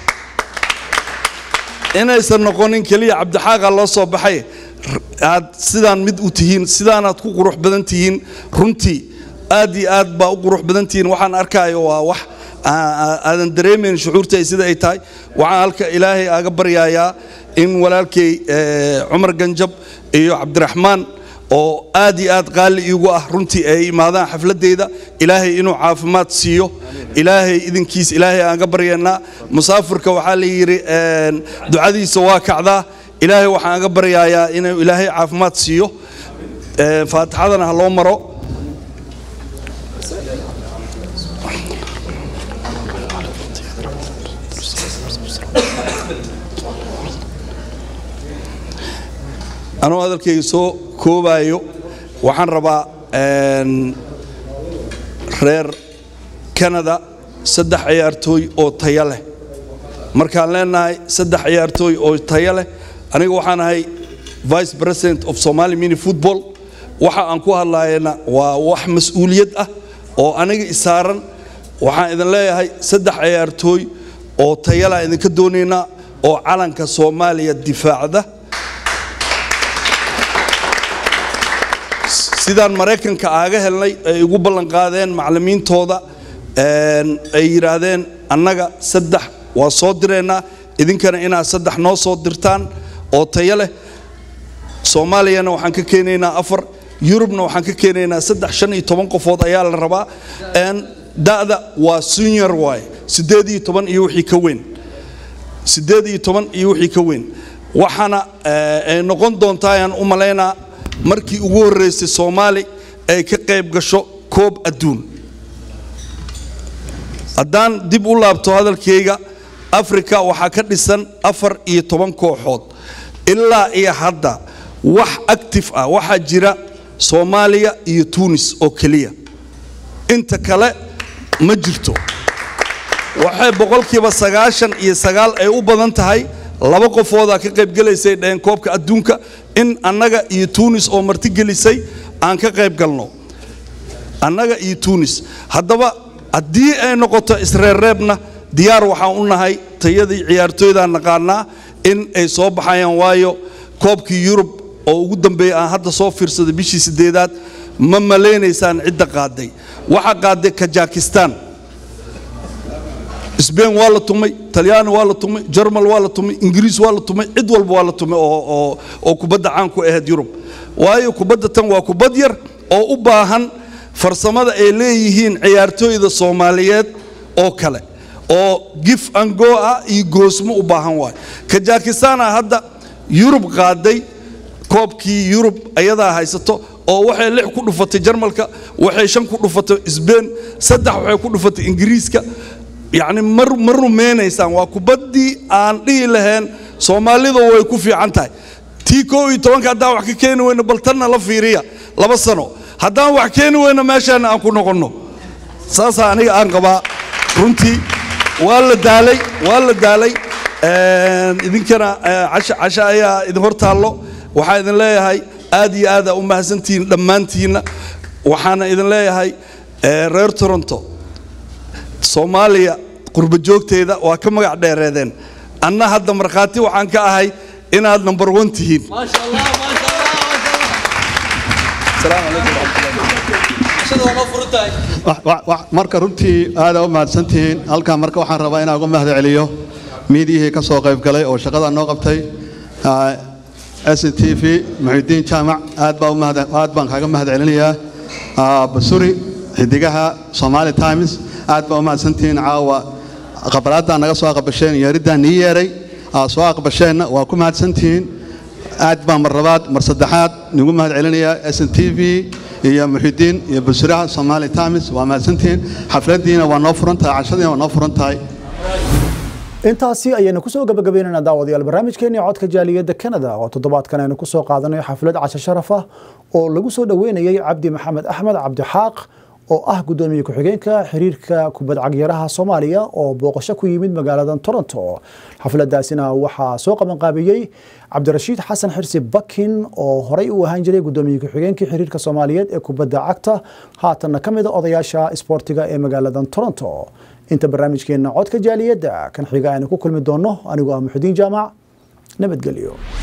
inaysan noqonin keliya cabdixaaqa loo soo baxay aad sidaan mid u tihiin sidaanaad ku qurux badan tihiin runtii aad iyo aad baa u qurux badan tihiin waxaan arkaayo waa wax aadan dareemayn shucuurtay sida ay tahay waxaan halka ilaahay aaga baryayaa in walaalkay cumar ganjab iyo cabdiraxmaan oo aad iyo aad qaali iigu ah runtii ay imaadaan xafladeyda ilaahay inuu caafimaad siiyo ilaahay idinkiis ilaahay aan ga baryaynaa musaafirka waxaa la yidhi ducadiisa waa kacdaa ilaahay waxaan ga baryayaa inuu ilaahay caafimaad siiyo faatixadana ha loo maro anuu hadalkayga soo koobaayo waxaan rabaa reer canada saddex ciyaartooy oo tayo leh markaan leenahay saddex ciyaartooy oo tayo leh aniga waxaan ahay vice president of somali mini football waxa aan ku hadlayana waa wax mas-uuliyad ah oo aniga isaaran waxaan idin leeyahay saddex ciyaartooy oo tayalaan idinka doonaynaa oo calanka soomaaliya difaacda sidaan maraykanka aaga helnay ay igu ballanqaadeen macallimiintooda ay yidhaahdeen annaga saddex waa soo direynaa idinkana inaad saddex noo soo dirtaan oo tayo leh soomaaliyana waxaan ka keenaynaa afar yurubna waxaan ka keenaynaa saddex shan iyo toban qofood ayaa la rabaa da'da waa senior waaye siddeed iyo toban iyo wixii ka weyn siddeed iyo toban iyo wixii ka weyn waxaana ay noqon doontaa ayaan u malaynaa markii ugu horreysay soomaali ay ka qayb gasho koob adduun haddaan dib u laabto hadalkayga afrika waxaa ka dhisan afar iyo toban kooxood ilaa iyo hadda wax active ah waxaa jira soomaaliya iyo tuunis oo keliya inta kale ma jirto waxay boqolkiiba sagaashan iyo sagaal ay u badan tahay laba qofoodaa ka qaybgelaysay dhaheen koobka adduunka in annaga iyo tuunis oo martigelisay aan ka qayb galno annaga iyo tuunis haddaba haddii ay noqoto isreerreebna diyaar waxaan u nahay tayadii ciyaartooydaan naqaanaa in ay soo baxayaan waayo koobkii yurub oo ugu dambeeya aan hadda soo fiirsaday bishii sideedaad ma malaynaysaan cidda qaaday waxaa qaaday kajakistan sbain waa la tumay talyaani waa la tumay jarmal waa la tumay ingiriis waa la tumay cid walba waa la tumay oo kubadda caan ku ahayd yurub waayo kubadda tan waa kubad yar oo u baahan farsamada ay leeyihiin ciyaartooyda soomaaliyeed oo kale oo gif ango ah iyo goosmo u baahan waayo kajakistana hadda yurub qaaday koobkii yurub ayadaa haysato oo waxay lix ku dhufatay jarmalka waxay shan ku dhufatay sbain saddex waxay ku dhufatay ingiriiska yacni mar ma rumaynaysaan waa kubaddii aan dhihi lahayn soomaalida way ku fiican tahay tii koo iyo tobanka haddaan wax ka keeni weyno bal tanna la fiiriya laba sano haddaan wax keeni weyno meeshaana aan ku noqonno saasaa aniga aan qabaa runtii waa la daalay waa la daalay idinkana casha casha ayaa idin hor taallo waxaa idin leeyahay aad iyo aada u mahadsantihiin dhammaantiinna waxaana idin leeyahay reer toronto soomaaliya qurba joogteeda waa ka magac dheereedeen anna hadda markhaati waxaan ka ahay inaad number one tihiin marka runtii aada u mahadsantihiin halkan marka waxaan rabaa inaan uga mahad celiyo miidiyihii ka soo qayb galay oo shaqada noo qabtay s n t v muxidiin jaamac aad baa u mahad aad baan kaaga mahad celinayaa basuri xidigaha somali times aad baa u mahadsantihiin caawa qabalaaddaa naga soo aqbasheen yeeriddaa nii yeeray aad soo aqbasheenna waa ku mahadsantihiin aad baan mar labaad mar saddexaad nigu mahad celinayaa s n t v iyo muxidiin iyo basuraha somali times waa mahadsantihiin xafladdiina waa noo furan tahay cashadiina waa noo furan tahay intaasi ayaynu kusoo gabagabaynaynaa daawadayaal barnaamijkeennii codka jaaliyadda canada oo toddobaadkan aynu kusoo qaadanayo xaflad casho sharaf ah oo lagu soo dhoweynayay cabdi maxamed axmed cabdixaaq oo ah gudoomiye ku-xigeenka xiriirka kubad cagyaraha soomaaliya oo booqasho ku yimid magaalada toronto xafladaasina waxaa soo qabanqaabiyey cabdirashiid xasan xirsi bakin oo horey u ahaan jiray gudoomiye ku-xigeenkii xiriirka soomaaliyeed ee kubadda cagta haatanna ka mid a odayaasha isboortiga ee magaalada toronto inta barnaamijkeena codka jaaliyadda kan xiga aynu ku kulmi doonno anigoo ah muxudiin jaamac nabadgelyo